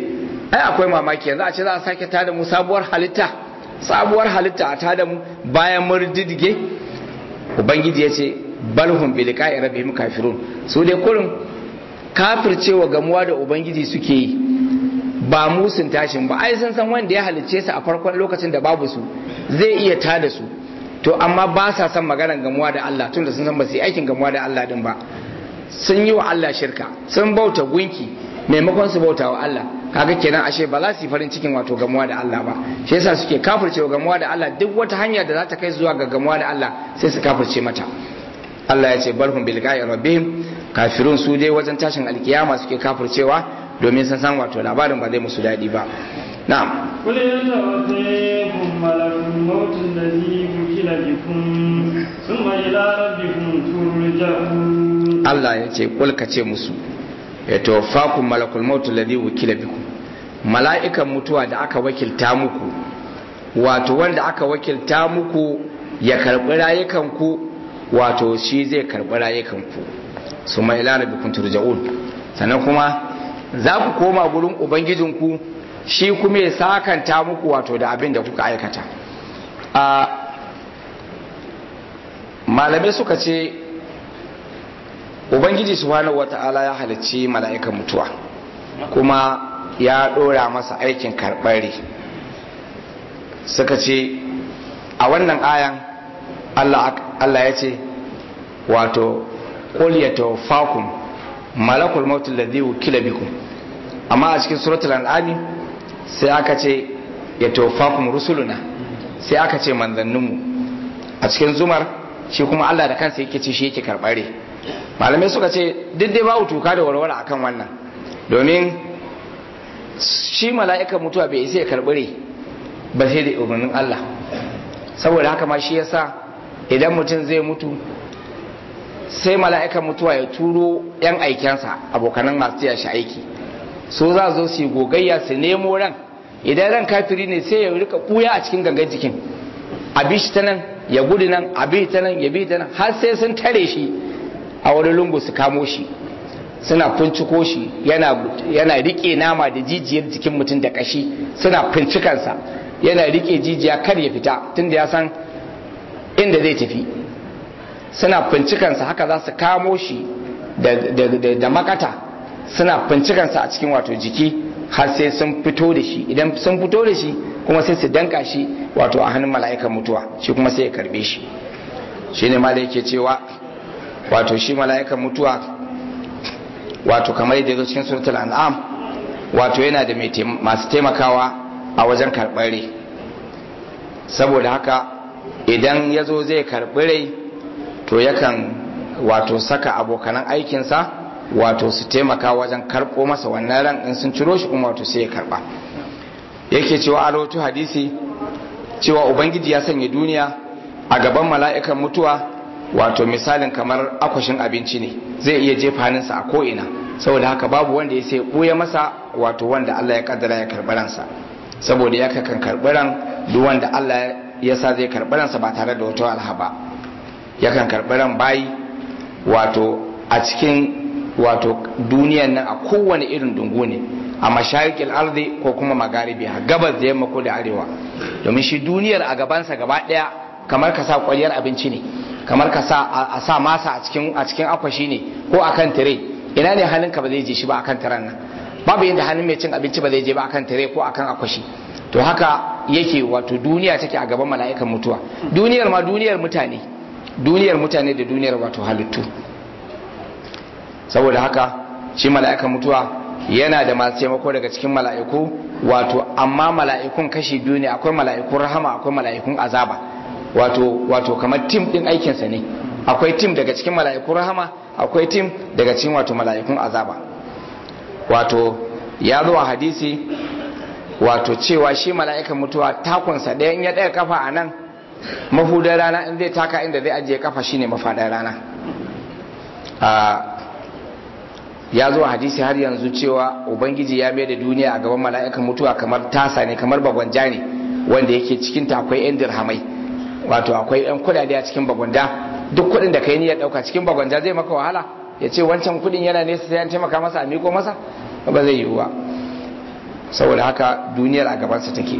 ai akwai mamaki yanzu a ce za a sake tada mu sabuwar halitta sabuwar halitta a tada mu bayan mun riddige ubangiji ya ce balhum bi liqa'i rabbihim kafirun su dai kurin kafircewa gamuwa da ubangiji suke yi ba musun tashin ba ai sun san wanda ya halicce su a farkon lokacin da babu su zai iya tada su to amma ba sa son maganar gamuwa da Allah tunda sun san ba su yi aikin gamuwa da Allah din ba sun yi wa Allah shirka sun bauta gunki maimakon su bauta wa Allah kaga kenan ashe ba za su yi farin cikin wato gamuwa da Allah ba shi yasa suke kafircewa gamuwa da Allah duk wata hanya da za ta kai zuwa ga gamuwa da Allah sai su kafirce mata Allah ya ce barhum bil ga'i rabbihim kafirun su dai wajen tashin alkiyama suke kafircewa domin sun san wato labarin ba zai musu daɗi ba na'am قل يتوفيكم ملك الموت الذي وكل بكم ثم إلى ربكم ترجعون Allah ya ce kul ka ce musu ya tawaffakum malakul maut alladhi wukila bikum mala'ikan mutuwa da aka wakilta muku wato wanda aka wakilta muku ya karbi rayukan ku wato shi zai karbi rayukan ku su mai ila rabbikum turja'un sannan kuma za ku koma gurin ubangijinku shi kuma ya sakanta muku wato da abin da kuka aikata a malamai suka ce ubangiji subhanahu wata'ala ya halicci mala'ikan mutuwa kuma ya dora masa aikin karɓari suka ce a wannan ayan Allah ya ce wato qul yatawaffakum malakul maut alladhi wukila bikum amma a cikin suratul an'am sai aka ce yatawaffakum rusuluna sai aka ce manzanninmu a cikin zumar shi kuma Allah da kansa yake ce shi yake karɓare malamai suka ce duk dai babu tuka da warware akan wannan domin shi mala'ikan mutuwa bai isa ya karɓare ba sai da umarnin Allah saboda haka ma shi yasa idan mutum zai mutu sai mala'ikan mutuwa ya turo yan aikensa abokanan masu tiya shi aiki so za zo su yi gogayya su nemo ran idan ran kafiri ne sai ya rika ɓuya a cikin gangan jikin a bi shi ta nan ya gudu nan a bi ta nan ya bi ta nan har sai sun tare shi a wani lungu su kamo shi suna finciko shi yana yana rike nama da jijiyar jikin mutum da kashi suna fincikansa yana rike jijiya kar ya fita tunda ya san inda zai tafi suna fincikansa haka za su kamo shi da, da, da makata suna fincikansa a cikin wato jiki har sai sun fito da shi idan sun fito da shi kuma sai su danka shi wato a hannun mala'ikan mutuwa shi kuma sai ya karbe shi shi ne ma da yake cewa wato shi mala'ikan mutuwa wato kamar yadda zo cikin suratul an'am wato yana da masu taimakawa a wajen karɓar rai saboda haka idan ya zo zai karɓi rai to yakan wato saka abokanan aikinsa wato su taimaka wajen karɓo masa wannan ran in sun ciro shi kuma wato sai ya karɓa yake cewa a rahoto hadisi cewa ubangiji ya sanya duniya a gaban mala'ikan mutuwa wato misalin kamar akwashin abinci ne zai iya jefa hannunsa a ko'ina saboda haka babu wanda ya sai ɓuya masa wato wanda Allah ya kaddara ya karɓi ransa saboda ya kakan karɓi ran duk wanda Allah ya sa zai karɓi ransa ba tare da wata alha ba yakan karɓi ran bayi wato a cikin wato duniyan nan a kowane irin dungu ne a masharikin arzi ko kuma magaribi a gabas da yamma ko da arewa domin shi duniyar a gabansa gaba ɗaya kamar ka sa kwaliyar abinci ne kamar ka sa a sa masa a cikin a cikin akwashi ne ko akan tire ina ne hannunka ba zai je shi ba akan tiran nan babu yadda hannun mai cin abinci ba zai je ba akan tire ko akan akwashi to haka yake wato duniya take a gaban mala'ikan mutuwa duniyar ma duniyar mutane duniyar mutane da duniyar wato halittu saboda haka shi mala'ikan mutuwa yana da masu taimako daga cikin mala'iku wato amma mala'ikun kashi biyu ne akwai mala'ikun rahama akwai mala'ikun azaba wato wato kamar tim din aikinsa ne akwai tim daga cikin mala'ikun rahama akwai tim daga cikin wato mala'ikun azaba wato ya zo a hadisi wato cewa shi mala'ikan mutuwa takunsa ɗaya in ya ɗaya kafa a nan mafudar rana in zai taka inda zai ajiye kafa shine mafadar rana ya zo a hadisi har yanzu cewa ubangiji ya mai da duniya a gaban mala'ikan mutuwa kamar tasa ne kamar bagwanja ne wanda yake cikinta akwai 'yan dirhamai wato akwai yan kudade a cikin bagwanda duk kudin da kai niyyar dauka cikin bagwanda zai maka wahala ya ce wancan kudin yana nesa sai an taimaka masa a miko masa ba zai yiwu ba saboda haka duniyar a gabansa take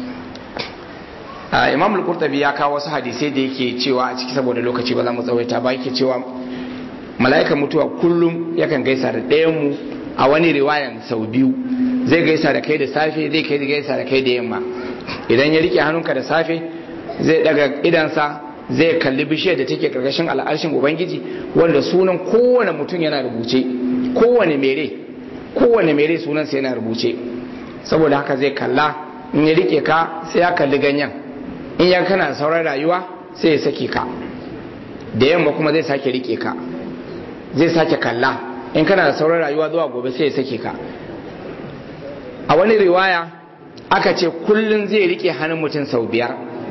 imam al-qurtubi ya kawo wasu hadisai da yake cewa a ciki saboda lokaci ba za mu tsawaita ba yake cewa mala'ikan mutuwa kullum yakan gaisa da ɗayan mu a wani riwayan sau biyu zai gaisa da kai da safe zai kai gaisa da kai da yamma idan ya rike hannunka da safe zai daga idansa zai kalli bishiyar da take karkashin al'arshin ubangiji wanda sunan kowane mutum yana rubuce kowane mere kowane mere sunansa yana rubuce saboda haka zai kalla in ya rike ka sai ya kalli ganyen in ya kana sauran rayuwa sai ya sake ka da yamma kuma zai sake rike ka zai sake kalla in kana da sauran rayuwa zuwa gobe sai ya sake ka a wani riwaya aka ce kullum zai rike hannun mutum sau biyar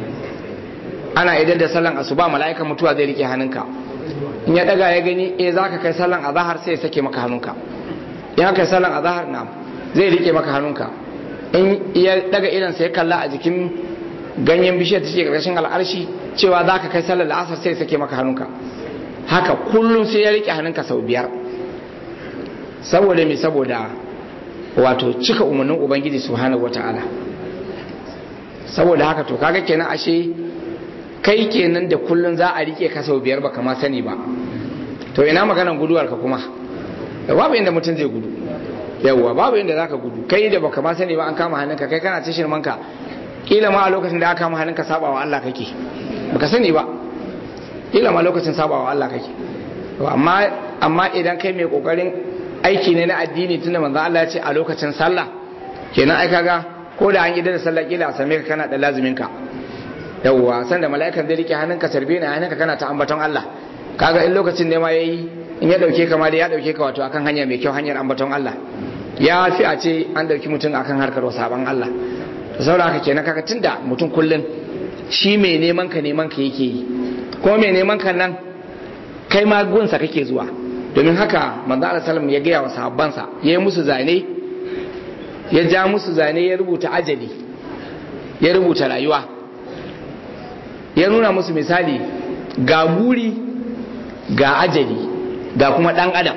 ana idan da sallan asuba mala'ikan mutuwa zai rike hannunka in ya daga ya gani eh zaka kai sallan azahar sai ya sake maka hannunka in kai sallan azahar na zai rike maka hannunka in ya daga idan sai kalla a jikin ganyen bishiyar da take karkashin al'arshi cewa zaka kai sallar la'asar sai ya sake maka hannunka haka kullum sai ya rike hannunka sau biyar saboda me saboda wato cika umarnin ubangiji subhanahu wataala saboda haka to kaga kenan ashe kai kenan da kullun za a rike ka sau biyar baka ma sani ba to ina maganan guduwar ka kuma da babu inda mutum zai gudu yawwa babu inda zaka gudu kai da baka ma sani ba an kama hannunka kai kana tashin manka kila ma a lokacin da aka kama hannunka sabawa Allah kake baka sani ba kila ma lokacin sabawa Allah kake amma amma idan kai mai kokarin aiki ne na addini tunda manzo Allah ya ce a lokacin sallah kenan ai kaga ko da an yi da sallah kila a same ka kana da lazumin ka yawwa san da mala'ikan zai rike hannunka sarbe ne hannunka kana ta ambaton Allah kaga in lokacin ne ma yayi in ya dauke ka ma da ya dauke ka wato akan hanya mai kyau hanyar ambaton Allah ya fi a ce an dauki mutum akan harkar saban Allah to saboda haka kenan kaga tunda mutum kullun shi mai neman ka neman ka yake yi ko mai neman ka nan kai ma gunsa kake zuwa domin haka manzo Allah sallam ya gaya wa sahabbansa ya yi musu zane ya ja musu zane ya rubuta ajali ya rubuta rayuwa ya nuna musu misali ga guri ga ajali ga kuma dan adam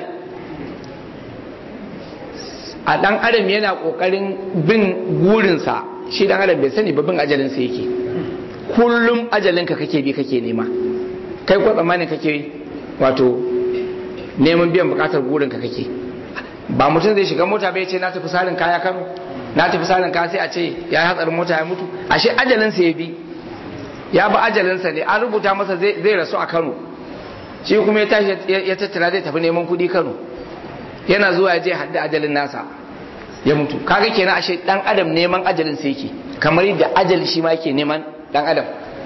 a dan adam yana kokarin bin gurinsa shi dan adam bai sani ba bin ajalinsa yake kullum ajalinka kake bi kake nema kai ko tsammanin kake wato neman biyan bukatar gurinka kake ba mutum zai shiga mota bai ce na tafi salin kaya kano na tafi salin kaya sai a ce ya yi hatsarin mota ya mutu ashe ajalinsa ya bi ya bi ajalinsa ne an rubuta masa zai rasu a kano shi kuma ya tashi ya tattara zai tafi neman kuɗi kano yana zuwa ya je hadda ajalin nasa ya mutu kaga kenan ashe dan adam neman ajalin sa yake kamar yadda ajali shi ma yake neman dan adam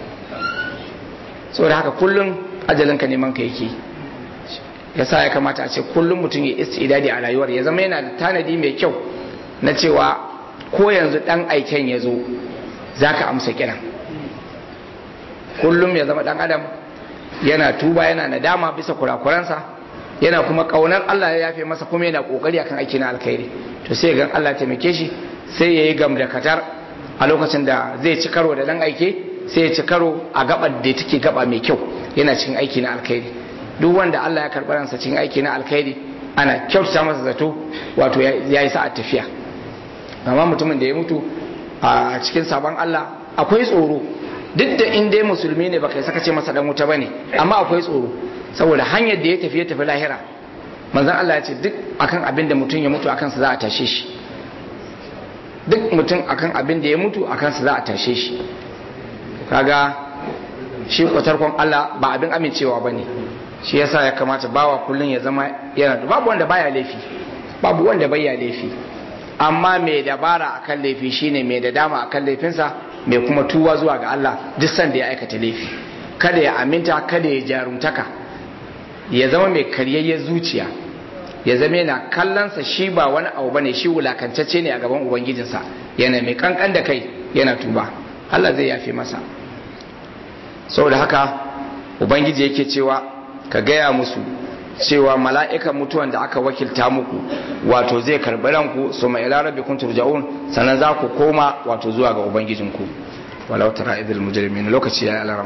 saboda haka kullum ajalin ka neman ka yake yasa ya kamata a ce kullum mutum ya istidadi a rayuwar ya zama yana da tanadi mai kyau na cewa ko yanzu dan aiken ya zo zaka amsa kiran kullum ya zama dan adam yana tuba yana nadama bisa kurakuransa yana kuma kaunar Allah ya yafe masa kuma yana kokari akan aiki na alkhairi to sai ga Allah taimake shi sai yayi gam da katar a lokacin da zai ci karo da dan aike sai ya ci karo a gabar da take gaba mai kyau yana cikin aiki na alkhairi duk wanda Allah ya karɓi ransa cikin aiki na alkhairi ana kyautata masa zato wato ya yi sa'a tafiya amma mutumin da ya mutu a cikin sabon Allah akwai tsoro duk da in dai musulmi ne baka saka ce masa dan wuta bane amma akwai tsoro saboda hanyar da ya tafi ya tafi lahira manzon Allah ya ce duk akan abin da mutum ya mutu akan sa za a tashe shi duk mutum akan abin da ya mutu akan sa za a tashe shi kaga shi kwatarkon Allah ba abin amincewa bane shi yasa ya kamata bawa kullun ya zama yana babu wanda baya laifi babu wanda baya laifi amma mai dabara akan laifi shine mai da dama akan laifinsa mai kuma tuwa zuwa ga Allah duk sanda ya aikata laifi kada ya aminta kada ya jarumtaka ya zama mai karyayyen zuciya ya zama yana kallonsa shi ba wani abu bane shi wulakantacce ne a gaban ubangijinsa yana mai kankan da kai yana tuba Allah zai yafe masa saboda haka ubangiji yake cewa ka gaya musu cewa mala'ikan mutuwan da aka wakilta muku wato zai karɓi ranku su mai ila rabbi kun turja'un sannan za ku koma wato zuwa ga ubangijinku walau tara idil mujrimin lokaci yayi alarama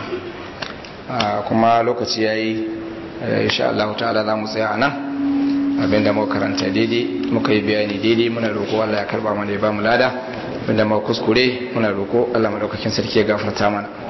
kuma lokaci yayi insha Allah ta'ala za mu tsaya anan abinda muka karanta daidai muka yi bayani daidai muna roƙo Allah ya karba mana ya ba mu lada abinda muka kuskure muna roƙo Allah madaukakin sarki ya gafarta mana